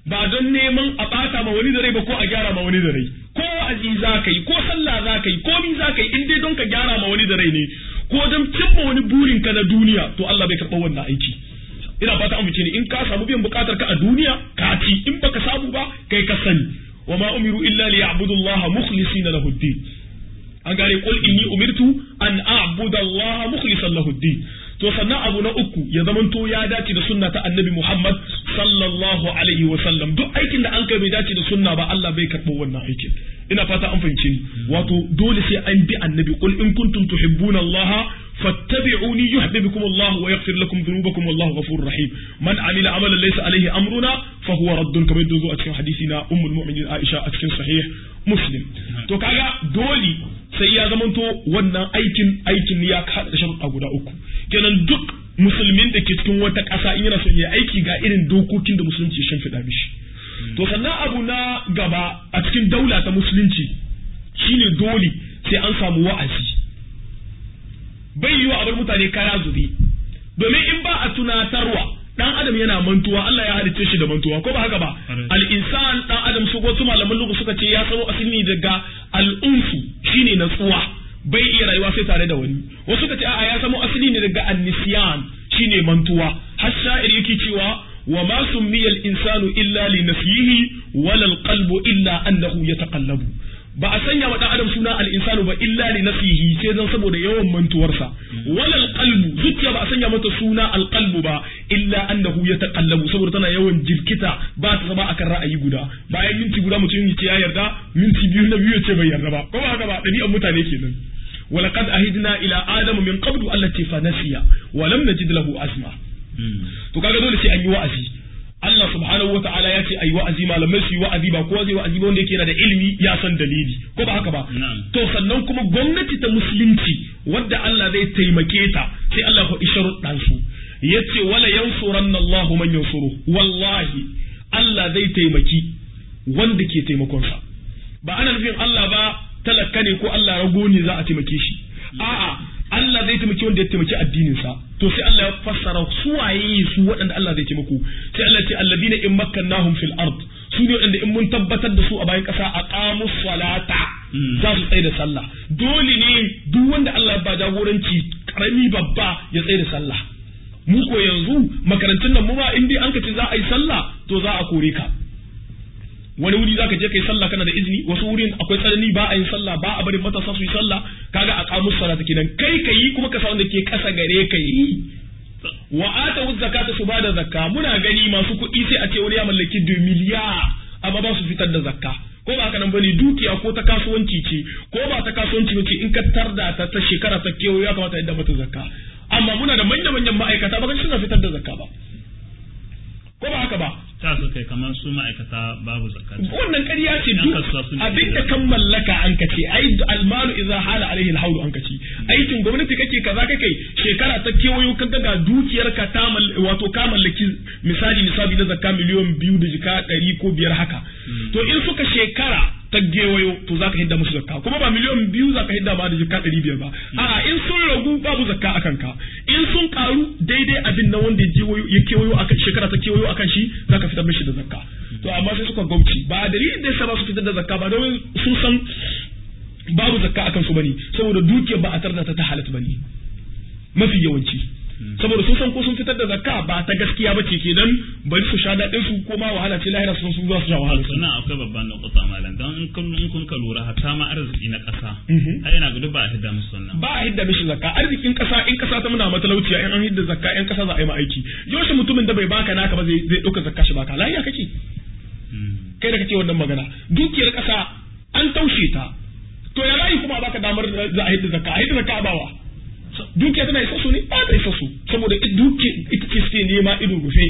ba don neman a ɓata ma wani da rai ba ko a gyara ma wani da rai ko wa'azi za ka yi ko sallah za ka yi ko mi za ka yi in dai don ka gyara ma wani da rai ne ko don cimma wani burin ka na duniya to Allah bai karɓa wannan aiki ina fata an ni in ka samu biyan bukatar ka a duniya ka ci in baka samu ba kai ka sani wa ma umiru illa li ya'budu Allah mukhlisina lahu ad-din an gane qul inni umirtu an a'budu Allah mukhlisan lahu ad-din to sannan abu na uku ya zamanto ya dace da sunna ta annabi Muhammad sallallahu alaihi wa sallam duk aikin da an kai bai dace da sunna ba Allah bai karɓo wannan aikin ina fata an fahimce ni wato dole sai an bi annabi qul in kuntum tuhibbuna Allah fattabi'uni yuhibbukum Allah wa yaghfir lakum dhunubakum wallahu ghafurur rahim man amila amalan laysa alaihi amruna fa huwa raddun kamar yadda zo a cikin hadisi na ummul mu'minin Aisha a cikin sahih Muslim to kaga dole sai ya zamanto wannan aikin aikin ya kada sharuɗa guda uku kenan duk musulmin da ke cikin wata ƙasa in yana son ya aiki ga irin dokokin da musulunci ya shimfiɗa mishi to sannan abu na gaba a cikin daula ta musulunci shine dole sai an samu wa'azi bai yiwa a bar mutane kara zube domin in ba a tunatarwa dan adam yana mantuwa Allah ya halicce shi da mantuwa ko ba haka ba al insan dan adam su wasu malaman lugu suka ce ya samo asali daga al unsu shine natsuwa bai iya rayuwa sai tare da wani wasu suka ce a'a ya samo asali ne daga an-nisyan shine mantuwa har sha'ir yake cewa wa ma summiya al-insanu illa li nafyihi wala al-qalbu illa annahu yataqallabu ba a sanya wa dan adam suna al-insanu ba illa li nafyihi sai dan saboda yawan mantuwarsa wala al-qalbu zuciya ba a sanya mata suna al-qalbu ba illa annahu yataqallabu saboda tana yawan jirkita ba ta zama akan ra'ayi guda bayan minti guda mutum ya ce ya yarda minti biyu na biyu ya ce bai yarda ba ko ba haka ba dabi'an mutane kenan ولقد أهدنا إلى آدم من قبل التي فنسي ولم نجد له أزمة to kaga dole sai an yi wa'azi Allah subhanahu wa ta'ala ya ce ayi wa'azi malamai su yi wa'azi ba kowa zai wa'azi ba wanda yake da ilimi ya san dalili ko ba haka ba to sannan kuma gwamnati ta musulunci wadda Allah zai taimake ta sai Allah ya sharuɗan su yace wala yansuranna Allah man yansuru wallahi Allah zai taimaki wanda ke taimakon sa ba ana nufin Allah ba talaka ne ko Allah rago ne za a taimake shi a'a Allah zai taimaki wanda ya taimaki addinin sa to sai Allah ya fassara su waye su waɗanda Allah zai taimako sai Allah ya ce alladina in makkannahum fil ard su ne waɗanda in mun tabbatar da su a bayan ƙasa aqamu salata za su tsaye da sallah dole ne duk wanda Allah ba jagoranci karami babba ya tsaye da sallah mu ko yanzu makarantun nan mu ma in dai an ka ce za a yi sallah to za a kore ka wani wuri zaka je kai sallah kana da izini wasu wurin akwai tsanani ba a yin sallah ba a barin matasa su yi sallah kaga a kamus salata kenan kai ka yi kuma ka sa wanda ke kasa gare ka yi wa ata zakata su bada zakka muna gani masu kuɗi sai a ce wani ya mallaki 2 miliyar amma ba su fitar da zakka ko ba haka nan bane dukiya ko ta kasuwanci ce ko ba ta kasuwanci bace in ka tarda ta ta shekara ta kewa ya kamata yadda mata zakka amma muna da manya manyan ma'aikata ba suna fitar da zakka ba ko ba haka ba ta su kai kamar su ma'aikata babu zakka wannan ƙarya ce duk abin da kan mallaka an kace ai almalu idza hala alaihi alhawlu an kace aikin gwamnati kake kaza kake shekara ta kewayo ka ga dukiyar ka ta wato ka mallaki misali nisabi na zakka miliyon biyu da jika ɗari ko biyar haka to in suka shekara ta gewayo to zaka hidda musu zakka kuma ba miliyon biyu zaka hidda ba da jika ɗari biyar ba a'a in sun ragu babu zakka akan ka in sun karu daidai abin na wanda ya kewayo akan shekara ta kewayo akan shi zaka fitar mishi da zakka to amma sai suka gauci ba dalilin da yasa ba su fitar da zakka ba domin sun san babu zakka akan su bane saboda dukiyar ba a tarda ta ta halatta bane mafi yawanci saboda sun san ko sun fitar da zakka ba ta gaskiya ba ce kenan bari su sha daɗin su ko ma wahala ce lahira sun sun za su sha wahala sannan akwai babban nukuta malam don in kun in kun ka lura hatta ma arziki na ƙasa ai yana gudu ba a hidda musu wannan ba a hidda mishi zakka arzikin ƙasa in ƙasa ta muna matalauciya in an hidda zakka in ƙasa za a yi ma aiki yaushe mutumin da bai baka naka ba zai zai ɗauka zakka shi baka lafiya kake kai da kake wannan magana dukiyar ƙasa an taushe ta to ya layi kuma baka damar za a hidda zakka a hidda zakka bawa dukiya tana isa su ne ba ta isa su saboda duki ita ce suke nema ido rufe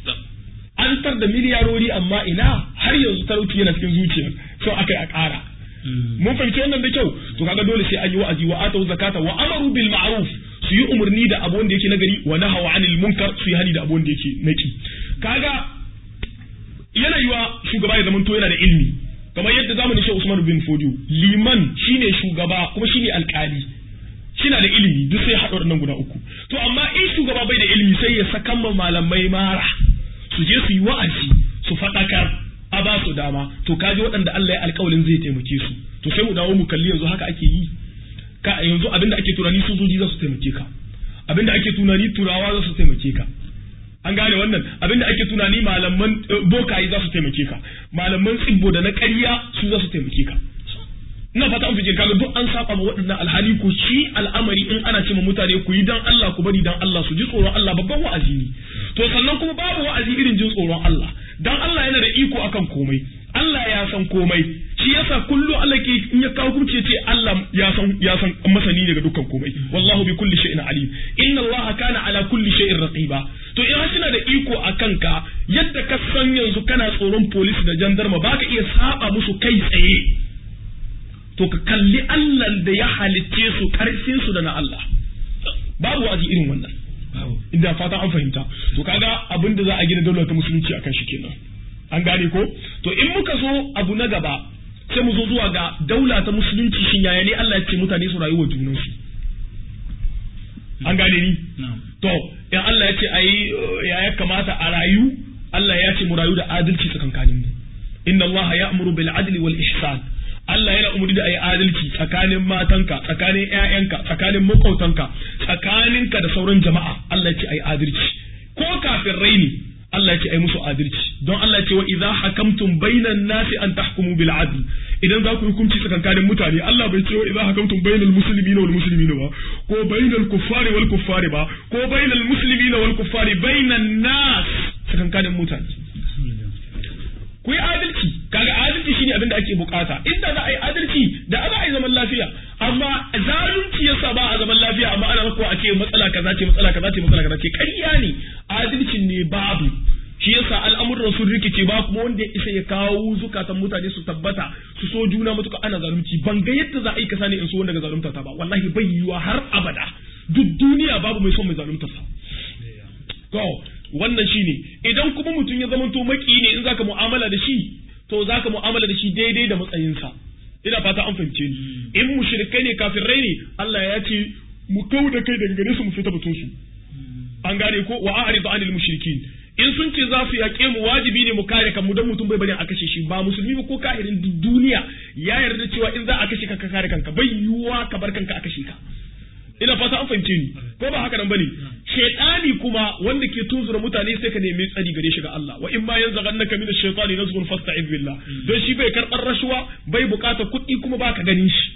an tar da miliyarori amma ina har yanzu talauci yana cikin zuciyar so aka yi a ƙara mun fahimci wannan da kyau to kaga dole sai an yi wa'azi wa atau zakata wa amaru bil ma'ruf su yi umarni da abu wanda yake nagari wa nahawa anil munkar su yi hani da abu wanda yake naki kaga yana yiwa shugaba ya zamanto yana da ilimi kamar yadda zamanin shi Usman bin Fodio liman shine shugaba kuma shine alƙali shina da ilimi duk sai haɗa nan guda uku to amma in shugaba bai da ilimi sai ya sakan ma malamai mara su je su yi wa'azi su faɗakar a ba su dama to kaji waɗanda Allah ya alƙawalin zai taimake su to sai mu dawo mu kalli yanzu haka ake yi ka yanzu abinda ake tunani sojoji za su taimake ka abinda ake tunani turawa za su taimake ka an gane wannan abinda ake tunani malaman bokaye za su taimake ka malaman tsibbo da na ƙarya su za su taimake ka ina fata an fice kaga duk an saba ma waɗannan alhali ko shi al'amari in ana ce ma mutane ku yi dan Allah ku bari dan Allah su ji tsoron Allah babban wa'azi ne to sannan kuma babu wa'azi irin jin tsoron Allah dan Allah yana da iko akan komai Allah ya san komai shi yasa kullu Allah ke in ya kawo hukunci ce Allah ya san ya san masani daga dukkan komai wallahu bi kulli shay'in alim inna Allah kana ala kulli shay'in raqiba to in suna da iko akan ka yadda ka san yanzu kana tsoron police da jandarma baka iya saba musu kai tsaye to ka kalli Allah da ya halicce su karfin su da na Allah babu wa'azi irin wannan inda fata an fahimta to kaga abin da za a gina daular ta musulunci akan shi kenan an gane ko to in muka zo abu na gaba sai mu zo zuwa ga daula ta musulunci shin yaya ne Allah ya ce mutane su rayuwa junansu an gane ni to in Allah ya ce ayi ya ya kamata a rayu Allah ya ce mu rayu da adalci tsakankanin mu inna Allah ya'muru bil adli wal ihsan Allah yana umarni da ayi adalci tsakanin matanka tsakanin ƴaƴanka tsakanin makwautanka tsakaninka da sauran jama'a Allah ya ce ayi adalci ko kafin raini Allah ya ce ai musu adalci don Allah ya ce wa idza hakamtum bainan nasi an tahkumu bil adl idan za ku yi hukunci tsakankanin mutane Allah bai ce wa idza hakamtum bainal muslimina wal muslimina ba ko bainal kuffari wal kuffari ba ko bainal muslimina wal kuffari bainan nas tsakankanin mutane ku yi adalci kaga adalci shine abin da ake bukata inda za a yi adalci da za a yi zaman lafiya amma zalunci yasa ba a zaman lafiya amma ana maka a ce matsala kaza ce matsala kaza ce matsala kaza ce ƙarya ne adalcin ne babu shi yasa al'amuran sun rikice ba kuma wanda ya isa ya kawo zukatan mutane su tabbata su so juna matuka ana zalunci ban ga yadda za a yi kasa ne in so wanda ga zalunta ta ba wallahi bai yiwa har abada duk duniya babu mai son mai zalunta sa to wannan shine idan kuma mutum ya zama to maki ne in zaka mu'amala da shi to zaka mu'amala da shi daidai da matsayinsa ina fata an fahimce ni in mushrikai ne kafirai ne Allah ya ce mu kau da kai daga gare su mu fita batun su an gane ko wa a'ridu anil mushrikin in sun ce za su yaƙe mu wajibi ne mu kare kanmu don mutum bai bari a kashe shi ba musulmi ba ko kafirin duniya ya yarda cewa in za a kashe ka ka kare kanka bai yiwuwa ka bar kanka a kashe ka ina fata an fahimce ni ko ba haka nan bane shaytani kuma wanda ke tunzura mutane sai ka nemi tsari gare shi ga Allah wa in ma yanzaghannaka min ash-shaytani nazghun fasta'id billah don shi bai karbar rashuwa bai bukata kuɗi kuma baka ganin shi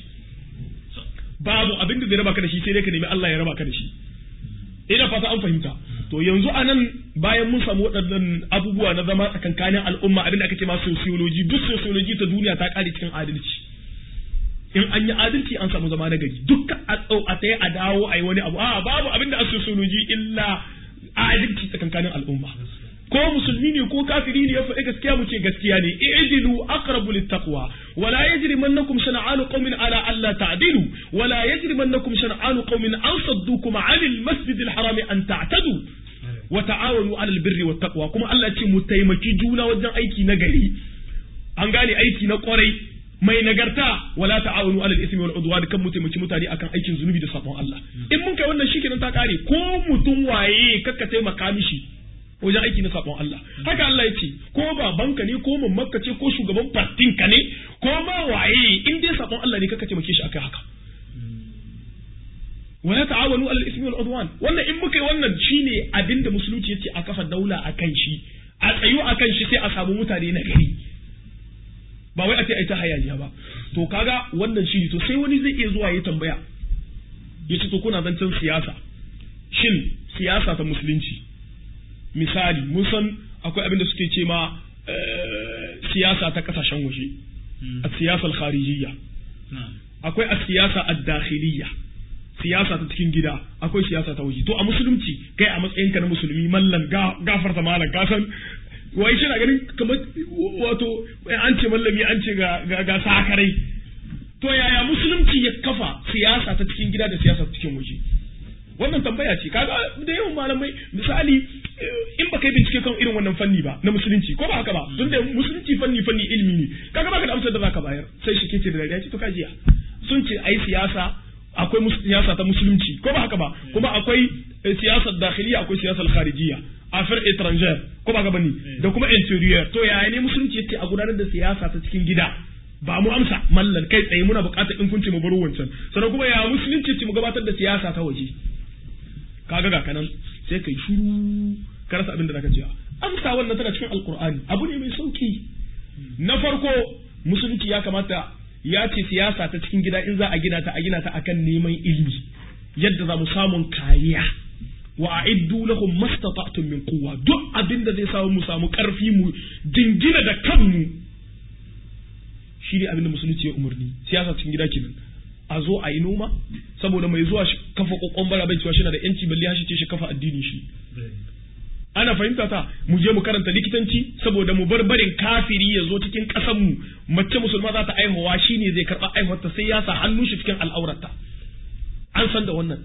babu abin da zai raba ka da shi sai dai ka nemi Allah ya raba ka da shi ina fata an fahimta to yanzu anan bayan mun samu waɗannan abubuwa na zama tsakankanin al'umma abin da aka ce ma sociology duk sociology ta duniya ta kare cikin adalci in an yi adalci an samu zama na gari dukkan a tsau a tsaye a dawo a yi wani abu a babu abin da a sociology illa adalci tsakankanin al'umma ko musulmi ne ko kafiri ne ya faɗi gaskiya mu ce gaskiya ne i'dilu aqrabu littaqwa wala yajrimannakum shana'anu qaumin ala alla ta'dilu wala yajrimannakum shana'anu qaumin an saddukum 'anil masjidil harami an ta'tadu wa ta'awanu 'alal birri wat taqwa kuma Allah ya ce mu taimaki juna wajen aiki na gari an gane aiki na kwarai mai nagarta wala ta'awunu alal ismi wal udwan kan mu taimaki mutane akan aikin zunubi da sabon Allah in mun kai wannan shikenan ta kare ko mutum waye kakka taimaka mishi wajen aiki na sabon Allah haka Allah ya ce ko babanka ne ko mamanka ce ko shugaban partinka ne ko ma waye in dai sabon Allah ne kakka taimake shi akai haka wala ta'awanu alal ismi wal udwan wannan in muka yi wannan shine abinda musulunci yace a kafa daula akan shi a tsayu akan shi sai a samu mutane na gari ba wai a ce ai ta hayaniya ba to kaga wannan shi to sai wani zai iya zuwa ya tambaya ya ce to kuna zancen siyasa shin siyasa ta musulunci misali mun san akwai abin da suke ce ma siyasa ta kasashen waje a siyasar kharijiyya akwai a siyasa ad-dakhiliyya siyasa ta cikin gida akwai siyasa ta waje to a musulunci kai a matsayinka na musulmi mallan gafarta malam ka san wai shi na ganin kamar wato an ce mallami an ce ga ga sakarai to yaya musulunci ya kafa siyasa ta cikin gida da siyasa ta cikin waje wannan tambaya ce kaga da yawan malamai misali in baka yi bincike kan irin wannan fanni ba na musulunci ko ba haka ba tun da musulunci fanni fanni ilimi ne kaga baka da amsar da zaka bayar sai shi kece da dariya ce to kajiya sun ce ai siyasa akwai siyasa ta musulunci ko ba haka ba kuma akwai siyasar dakhiliya akwai siyasar kharijiyya affaires étrangères ko ba ga bane da kuma interior to yaya ne musulunci yace a gudanar da siyasa ta cikin gida ba mu amsa mallan kai tsaye muna buƙatar in kunce mu baro wancan sannan kuma ya musulunci ce mu gabatar da siyasa ta waje kaga ga kanan sai kai shiru ka rasa abin da zaka ce amsa wannan tana cikin alqur'ani abu ne mai sauki na farko musulunci ya kamata ya ce siyasa ta cikin gida in za a gina ta a gina ta akan neman ilimi yadda za mu samun kariya wa a'iddu lahum mastata'tum min quwwa duk abin da zai samu mu samu karfi mu dingina da kanmu shi ne abin da musulunci ya umarni siyasa cikin gida kenan a zo a yi noma saboda mai zuwa kafa kokon bara bai cewa shi na da yanci balle hashi ce shi kafa addini shi ana fahimta ta mu je mu karanta likitanci saboda mu bar barin kafiri ya zo cikin ƙasar mu mace musulma za ta aihuwa shine zai karɓa aihuwarta sai ya sa hannun shi cikin al'aurarta an san da wannan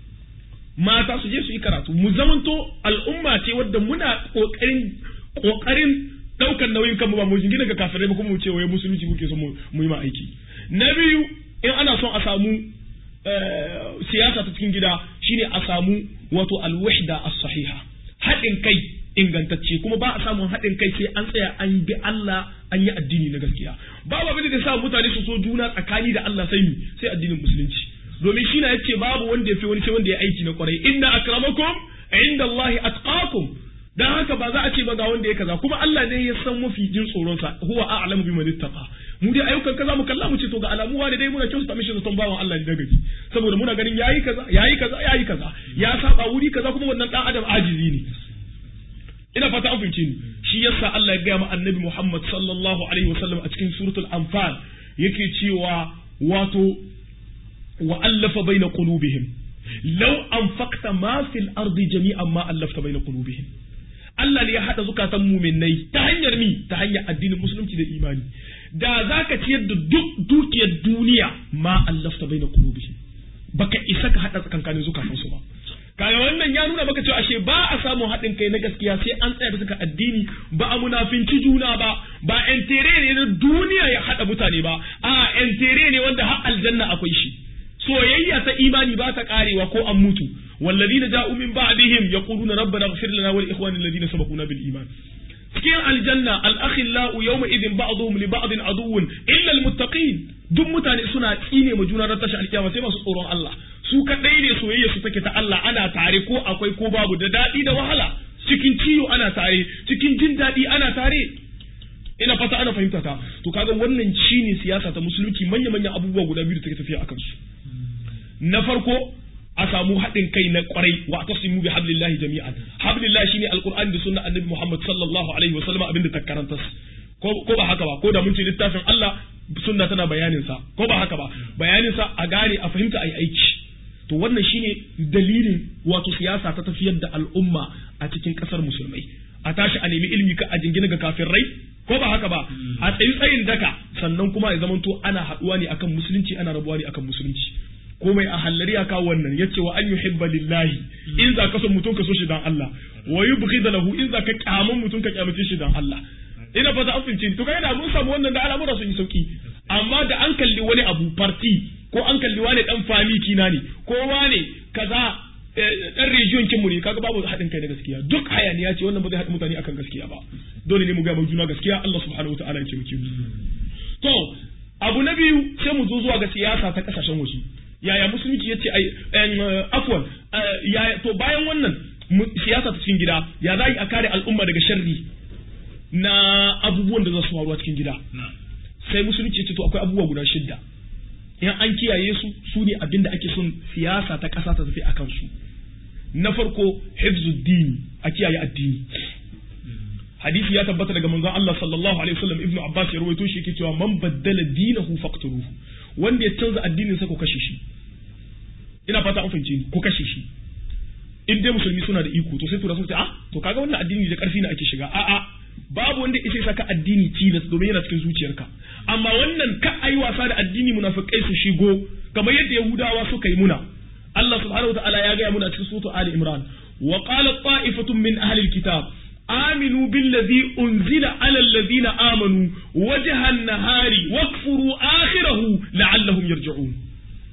mata su je su yi karatu mu zamanto al'umma ce wadda muna kokarin kokarin daukar nauyin kanmu ba mu jingina ga kafirai ba kuma mu ce wai musulunci muke so mu yi ma aiki na biyu in ana son a samu siyasa ta cikin gida shine a samu wato alwahda as-sahiha haɗin kai ingantacce kuma ba a samun haɗin kai sai an tsaya an bi Allah an yi addini na gaskiya babu abin da sa mutane su so juna tsakani da Allah sai sai addinin musulunci domin shi na yace babu wanda ya fi wani sai wanda ya aiki na kwarai inna akramakum inda Allah atqakum dan haka ba za a ce ba ga wanda ya kaza kuma Allah ne ya san mafi jin tsoron sa huwa a'lamu biman ittaqa mu dai ayyukan kaza mu kalla mu ce to ga alamu wani dai muna kyautata mishi zaton bawan Allah ne daga saboda muna ganin yayi kaza yayi kaza yayi kaza ya saba wuri kaza kuma wannan dan adam ajizi ne ina fata an fahimce ni shi yasa Allah ya gaya ma annabi Muhammad sallallahu alaihi wasallam a cikin suratul anfal yake cewa wato wa allafa baina qulubihim law anfaqta ma fil ardi jami'an ma allafta baina qulubihim Allah ne ya hada zukatan muminai ta hanyar mi ta hanyar addinin musulunci da imani da zaka ciyar da duk dukiyar duniya ma allafta baina qulubihim baka isa ka hada tsakankanin zukatan su ba kaga wannan ya nuna maka cewa ashe ba a samun haɗin kai na gaskiya sai an tsaya bisa addini ba a munafinci juna ba ba entere ne na duniya ya haɗa mutane ba a entere ne wanda har aljanna akwai shi soyayya ta imani ba ta karewa ko an mutu والذين جاءوا من بعدهم يقولون ربنا اغفر لنا ولإخواننا الذين سبقونا بالإيمان cikin aljanna al-akhillau yawma idin ba'dhum li ba'din aduwwun illa al-muttaqin duk mutane suna tsine ma juna ran tashi alkiyama sai masu tsoron Allah su kadai ne soyayya su take ta Allah ana tare ko akwai ko babu da dadi da wahala cikin ciwo ana tare cikin jin dadi ana tare ina fata ana fahimta ta to kaga wannan shine siyasa ta musulunci manya manyan abubuwa guda biyu da take tafiya akan su na farko a samu haɗin kai na kwarai wa tasimu bi hablillahi jami'an hablillahi shine alqur'ani da sunna annabi Muhammad sallallahu alaihi wa sallam abinda ta karanta ko ko ba haka ba ko da mun ce littafin Allah sunna tana bayanin sa ko ba haka ba bayanin sa a gane a fahimta ai aiki to wannan shine dalilin wato siyasa ta tafiyar da al'umma a cikin kasar musulmai a tashi a nemi ilimi ka a jingina ga kafirai ko ba haka ba a tsayi tsayin daka sannan kuma ya zamanto ana haɗuwa ne akan musulunci ana rabuwa ne akan musulunci ko mai a hallari ya kawo wannan ya ce wa an yuhibba lillahi in za ka son mutum ka so shi dan Allah wa yubghida lahu in za ka kyamun mutum ka kyamace shi dan Allah ina fata an fince to kai da mun samu wannan da al'amura sun yi sauki amma da an kalli wani abu party ko an kalli wani dan fami kina ne ko wani kaza dan region kinmu ne kaga babu haɗin kai na gaskiya duk hayaniya ce wannan ba zai haɗa mutane akan gaskiya ba dole ne mu ga juna gaskiya Allah subhanahu wataala ya ce mu to abu na biyu sai mu zo zuwa ga siyasa ta kasashen waje yaya musulunci ya ce afwan to bayan wannan siyasa ta cikin gida ya za a kare al'umma daga sharri na abubuwan da za su faruwa cikin gida sai musulunci ya ce to akwai abubuwa guda shidda in an kiyaye su su ne abin da ake son siyasa ta ƙasa ta tafi a kansu na farko hifzuddin a kiyaye addini hadisi ya tabbata daga manzon Allah sallallahu alaihi wasallam ibnu abbas ya rawaito shi yake cewa man baddala dinahu faqtuluhu wanda ya canza addinin sa ko kashe shi ina fata an fahimce ni ko kashe shi in dai musulmi suna da iko to sai tura sun ce ah to kaga wannan addini da karfi ne ake shiga a a babu wanda ya saka addini tilas domin yana cikin zuciyarka amma wannan ka ayi wasa da addini munafikai su shigo kamar yadda yahudawa suka yi muna Allah subhanahu wataala ya gaya muna cikin suratu ali imran wa qala ta'ifatun min ahli alkitab آمنوا بالذي أنزل على الذين آمنوا وجه النهار واكفروا آخره لعلهم يرجعون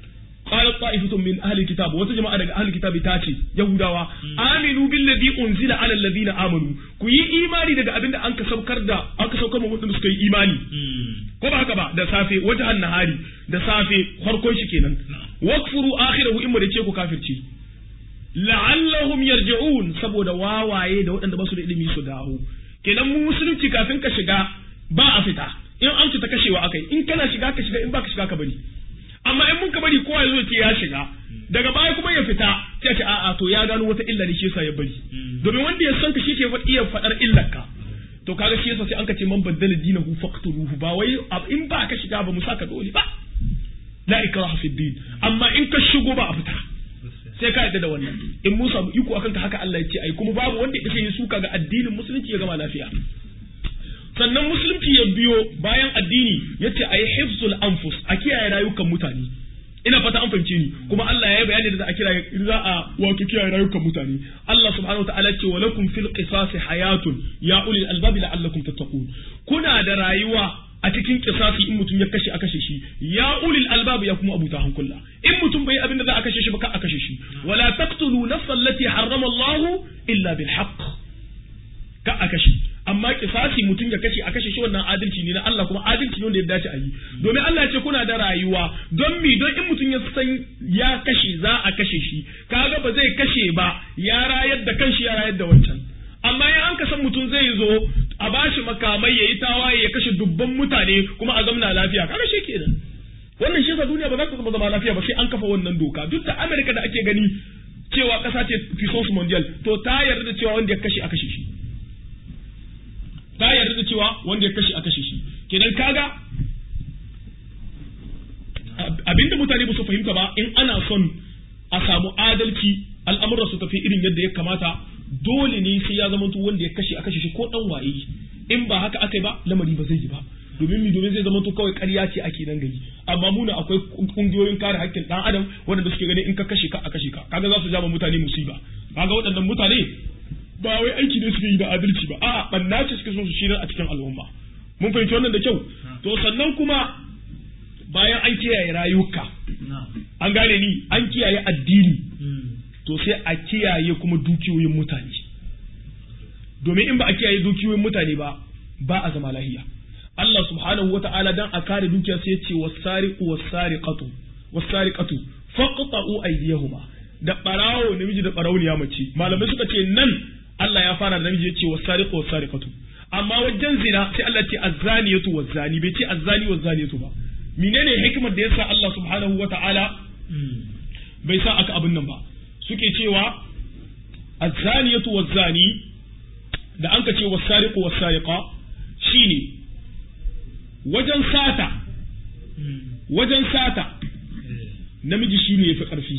قالت طائفة من أهل الكتاب وتجمع على أهل الكتاب تاتي يهودا آمنوا بالذي أنزل على الذين آمنوا كي إيماني daga abin da an ka saukar da an ka saukar mutum suka yi imani ko ba haka ba da safe wajen nahari da safe farkon shi kenan wakfuru akhirahu in da ce ku kafirci la'allahum yarji'un saboda wawaye da waɗanda ba su da ilimi su dawo kenan mu musulunci kafin ka shiga ba a fita in an fita kashewa akai in kana shiga ka shiga in ba ka shiga ka bari amma in mun ka bari kowa ya zo ce ya shiga daga baya kuma ya fita sai ce a'a to ya gano wata illa ne shi yasa ya bari domin wanda ya san ka shi ke iya faɗar illar ka to kaga shi yasa sai an ka ce man baddala dinahu faqtuluhu ba wai in ba ka shiga ba mu saka dole ba la ikraha fi din amma in ka shigo ba a fita sai ka yadda da wannan in mun samu iko akan ka haka Allah ya ce ai kuma babu wanda yake yin suka ga addinin musulunci ya gama lafiya sannan musulunci ya biyo bayan addini ya ce a yi hifzul anfus a kiyaye rayukan mutane ina fata an fahimce ni kuma Allah ya yi bayani da za a kira za a wato kiyaye rayukan mutane Allah subhanahu wa ta'ala ce wa lakum fil qisasi hayatun ya ulil albabi la'allakum tattaqun kuna da rayuwa a cikin kisasi in mutum ya kashe a kashe shi ya ulil albab ya kuma abuta hankula in mutum bai abin da za a kashe shi ba ka a kashe shi wala taqtulu nafsan allati harrama Allah illa bil haqq ka a kashe amma kisasi mutum ya kashe a kashe shi wannan adalci ne na Allah kuma adalci ne wanda ya dace a yi domin Allah ya ce kuna da rayuwa don mi don in mutum ya san ya kashe za a kashe shi kaga ba zai kashe ba ya rayar da kanshi ya rayar da wancan amma in an ka san mutum zai zo a bashi makamai ya yi tawaye ya kashe dubban mutane kuma a zamna lafiya kaga shi kenan wannan shi yasa duniya ba za ta zama zama lafiya ba sai an kafa wannan doka duk da Amerika da ake gani cewa kasa ce puissance mondial to ta yarda da cewa wanda ya kashe a kashe shi ta yarda da cewa wanda ya kashe a kashe shi kenan kaga abinda mutane ba su fahimta ba in ana son a samu adalci al'amuran su tafi irin yadda ya kamata dole ne sai ya zama wanda ya kashe a kashe shi ko dan waye in ba haka aka yi ba lamari ba zai yi ba domin mi domin zai zama to kawai ƙarya ce ake nan gari amma muna akwai kungiyoyin kare haƙƙin dan adam wanda suke ganin in ka kashe ka a kashe ka kaga za su jama mutane musiba kaga waɗannan mutane ba wai aiki ne suke yi da adalci ba a'a banna ce suke so su shirar a cikin al'umma mun fahimci wannan da kyau to sannan kuma bayan an kiyaye rayuka an gane ni an kiyaye addini to sai a kiyaye kuma dukiyoyin mutane domin in ba a kiyaye dukiyoyin mutane ba ba a zama lahiya Allah subhanahu wa ta'ala dan a kare dukiya sai ya ce wasariqu wasariqatu wasariqatu faqta'u aydiyahuma da barawo namiji da barauniya mace malamai suka ce nan Allah ya fara da namiji ya ce wasariqu wasariqatu amma wajen zina sai Allah ce azzaniyatu wazzani bai ce azzani wazzaniyatu ba menene hikimar da yasa Allah subhanahu wa ta'ala bai sa aka abin nan ba suke cewa azzaniyatu wazzani da an ka ce wasariqu wasariqa shine wajen sata wajen sata namiji shine yafi karfi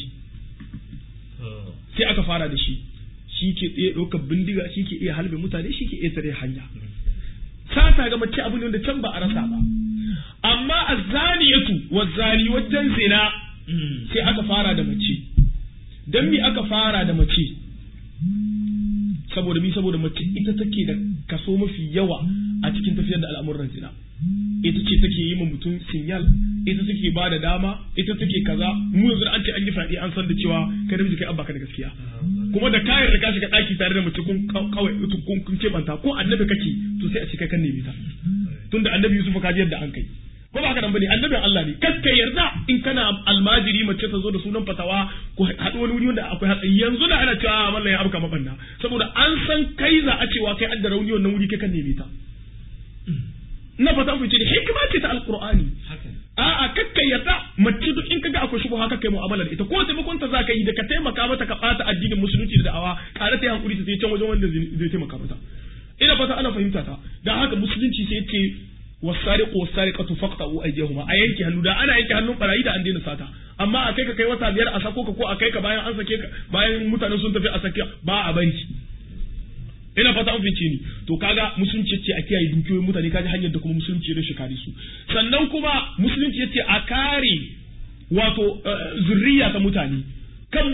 sai aka fara da shi shi ke iya ɗaukar bindiga shi ke iya halbe mutane shi ke iya tare hanya sata ga mace abu ne wanda can ba a rasa ba amma azzaniyatu wazzani wajen zina sai aka fara da mace dan me aka fara da mace saboda mi saboda mace ita take da kaso mafi yawa a cikin tafiyar da al'amuran zina ita ce take yi ma mutum sinyal ita take ba da dama ita take kaza mu yanzu an ce an yi fadi an san da cewa kai namiji kai abba ka da gaskiya kuma da kayan da ka shiga daki tare da mace kun kawai kun kun ce banta ko annabi kake to sai a ce kai kan nemi ta tunda annabi Yusuf ka ji yadda an kai ko ba haka nan bane annabin Allah ne kakka yarda in kana almajiri mace ta zo da sunan fatawa ko haɗu wani wuri wanda akwai hatsari yanzu da ana cewa mallan ya abuka mabanna saboda an san kai za a cewa kai adda rauni wannan wuri kai kan neme ta ina fata an fice da hikima ce ta alqur'ani a'a kakka yarda mace duk in kaga akwai shubha kakka mu'amala da ita ko taimakon ta zaka yi da ka taimaka mata ka bata addinin musulunci da da'awa ƙara ta yi hankuri ta je can wajen wanda zai taimaka mata ina fata ana fahimta ta dan haka musulunci sai ce wasariqu wasariqatu faqta'u aydihuma a yanke hannu da ana yanke hannun barayi da an daina sata amma a kai ka kai wata biyar a sako ka ko a kai ka bayan an sake ka bayan mutane sun tafi a sake ba a bari ina fata an fice ni to kaga musulunci ce a kiyaye dukiyoyin mutane kaji hanyar da kuma musulunci ya kare su sannan kuma musulunci yace a kare wato zurriya ta mutane kan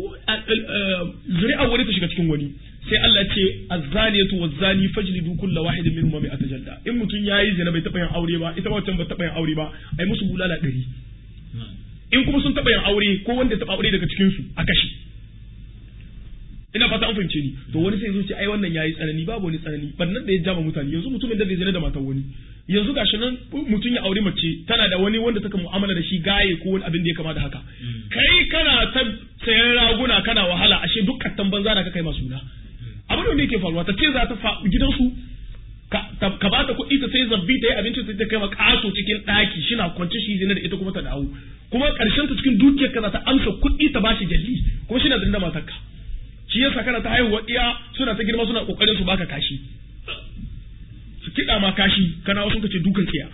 zuri'a wani ta shiga cikin wani sai Allah ce azzaniyatu wazzani fajlidu kulla wahidin minhum mi'ata jalda in mutun yayi zina bai taba yin aure ba ita wancan ba taba yin aure ba ai musu bulala ɗari in kuma sun taɓa yin aure ko wanda ya taɓa aure daga cikin su a kashe ina fata an fahimce ni to wani sai zo ce ai wannan yayi tsanani babu wani tsanani bannan da ya jama mutane yanzu mutumin da zai zina da matar wani yanzu gashi nan mutum ya aure mace tana da wani wanda take mu'amala da shi gaye ko wani abin da ya kama da haka kai kana ta sayan raguna kana wahala ashe duk kattan banza da ka kai masu na abin da yake faruwa ta ce za ta fa gidansu ka ba ta kuɗi ta sai zabbi ta yi abinci ta kai ma ƙaso cikin ɗaki shina kwance shi zina da ita kuma ta dawo kuma ƙarshen ta cikin dukiyar ka za ta amsa kuɗi ta bashi jalli kuma shi na da matarka shi yasa kana ta haihuwa iya suna ta girma suna kokarin su baka kashi su kiɗa ma kashi kana wasu kace dukan tsiya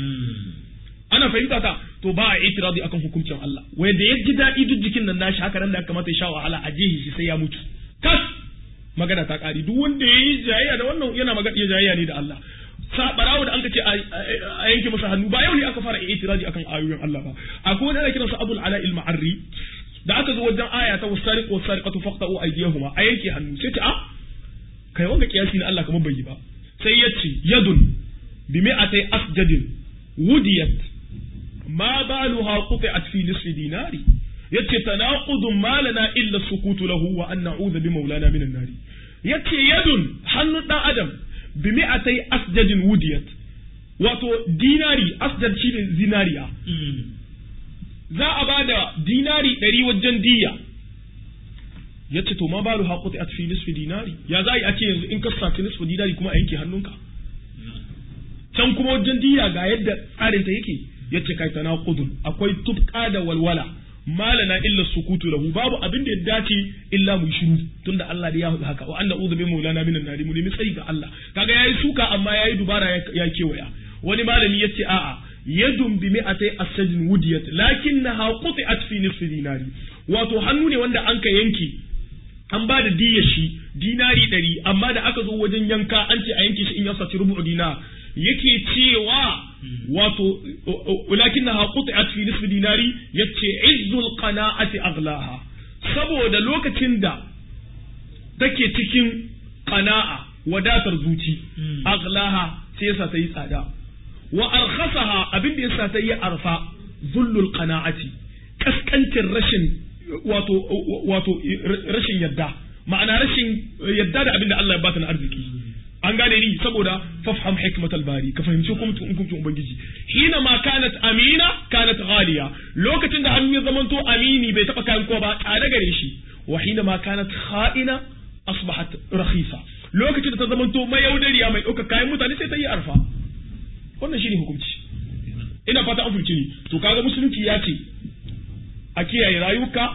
ana fahimta ta to ba a itiradi akan hukuncin Allah wai da ya ji daɗi duk jikin nan nashi haka nan da kamata ya sha wahala a jehi shi sai ya mutu tas magana ta ƙari duk wanda ya yi jayayya da wannan yana magana ya jayayya ne da Allah barawo da an ce a yanke masa hannu ba yau ne aka fara itiradi akan ayoyin Allah ba akwai wani ana kiransa Abul Ala al-Ma'arri da aka zo wajen aya ta wasariq wasariqatu faqta'u aydiyahuma a yanke hannu sai ce a kai wanga kiyasi na Allah kamar bai yi ba sai ya ce yadun bi mi'atay asjadin wudiyat ma baluha quti'at fi nisfi dinari yace tanaqudun ma lana illa sukutu lahu wa an na'udhu bi maulana minan nari yace yadun hannu dan adam bi mi'atay asjadin wudiyat wato dinari asjad shine zinariya za a ba da dinari ɗari wajen diya ya ce to ma ba lu haƙuti a fi nisfi dinari ya za a yi a ce yanzu in ka saci nisfi dinari kuma a yanke hannunka can kuma wajen diya ga yadda tsarinta yake ya ce kai tana kudun akwai tufka da walwala malana illa sukutu lahu babu abin da ya dace illa mu shiru tunda Allah da ya hudu haka wa anna udhu bi maulana minan nari mu nemi tsari ga Allah kaga yayi suka amma yayi dubara ya kewaya wani malami yace a'a yadun bi mi'atai asajin wudiyat lakinnaha quti'at fi nisfi dinari wato hannu ne wanda an ka yanke an ba da diyar shi dinari ɗari amma da aka zo wajen yanka an ce a yanke shi in ya saci rubu dinar yake cewa wato lakinnaha quti'at fi nisfi dinari yace izzul qana'ati aghlaha saboda lokacin da take cikin qana'a wadatar zuci aghlaha sai yasa ta yi tsada wa arkhasaha abin da yasa ta yi arfa zullul qana'ati kaskancin rashin wato wato rashin yadda ma'ana rashin yadda da abin da Allah ya bata na arziki an gane ni saboda fafham hikmatal bari ka fahimci hukuncin hukuncin ubangiji hina ma kanat amina kanat ghaliya lokacin da hannu ya zamanto amini bai taba kayan kowa ba tsada gare shi wa hina ma kanat kha'ina asbahat rakhisa lokacin da ta zamanto mayaudariya mai ɗauka kayan mutane sai ta yi arfa wannan shine hukunci ina fata an fahimci ni to kaga musulunci ya ce a kiyaye rayuka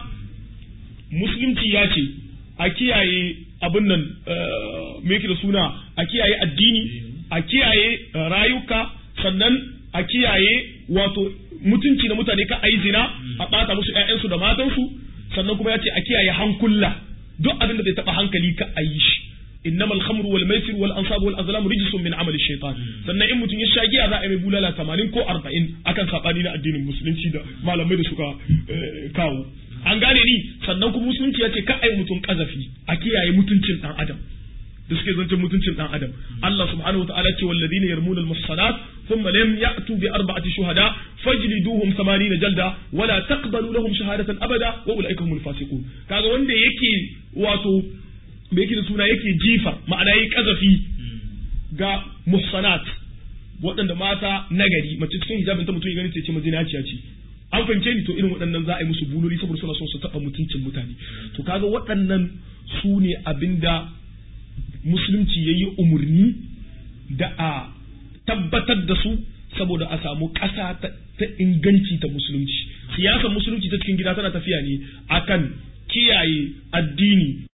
musulunci ya ce a kiyaye abin nan me yake da suna a kiyaye addini a kiyaye rayuka sannan a kiyaye wato mutunci na mutane ka ayi zina a ɓata musu ƴaƴansu da matansu sannan kuma ya ce a kiyaye hankula duk abin da zai taɓa hankali ka ayi shi إنما الخمر والميسر والأنصاب والأزلام رجس من عمل الشيطان sannan in mutum ya sha giya za a yi mai bulala tamanin ko arba'in akan saɓani na addinin musulunci da malamai da suka kawo an gane ni sannan kuma musulunci ya ce ka ai mutum kazafi a kiyaye mutuncin dan adam da suke zancen mutuncin dan adam Allah subhanahu wataala ce walladina yarmuna almuhsanat thumma lam ya'tu bi arba'ati shuhada fajliduhum 80 jalda wala taqbalu lahum shahadatan abada wa ulaika humul fasiqun kaga wanda yake wato me yake da suna yake jifa ma'ana yi kazafi ga muhsanat waɗanda mata nagari mace cikin hijabin ta mutum ya gani ce mazinaciya ce an fahimce ni to irin waɗannan za a yi musu buloli saboda suna son su taɓa mutuncin mutane to kaga waɗannan su ne abinda musulunci ya yi umarni da a tabbatar da su saboda a samu ƙasa ta inganci ta musulunci siyasar musulunci ta cikin gida tana tafiya ne akan kiyaye addini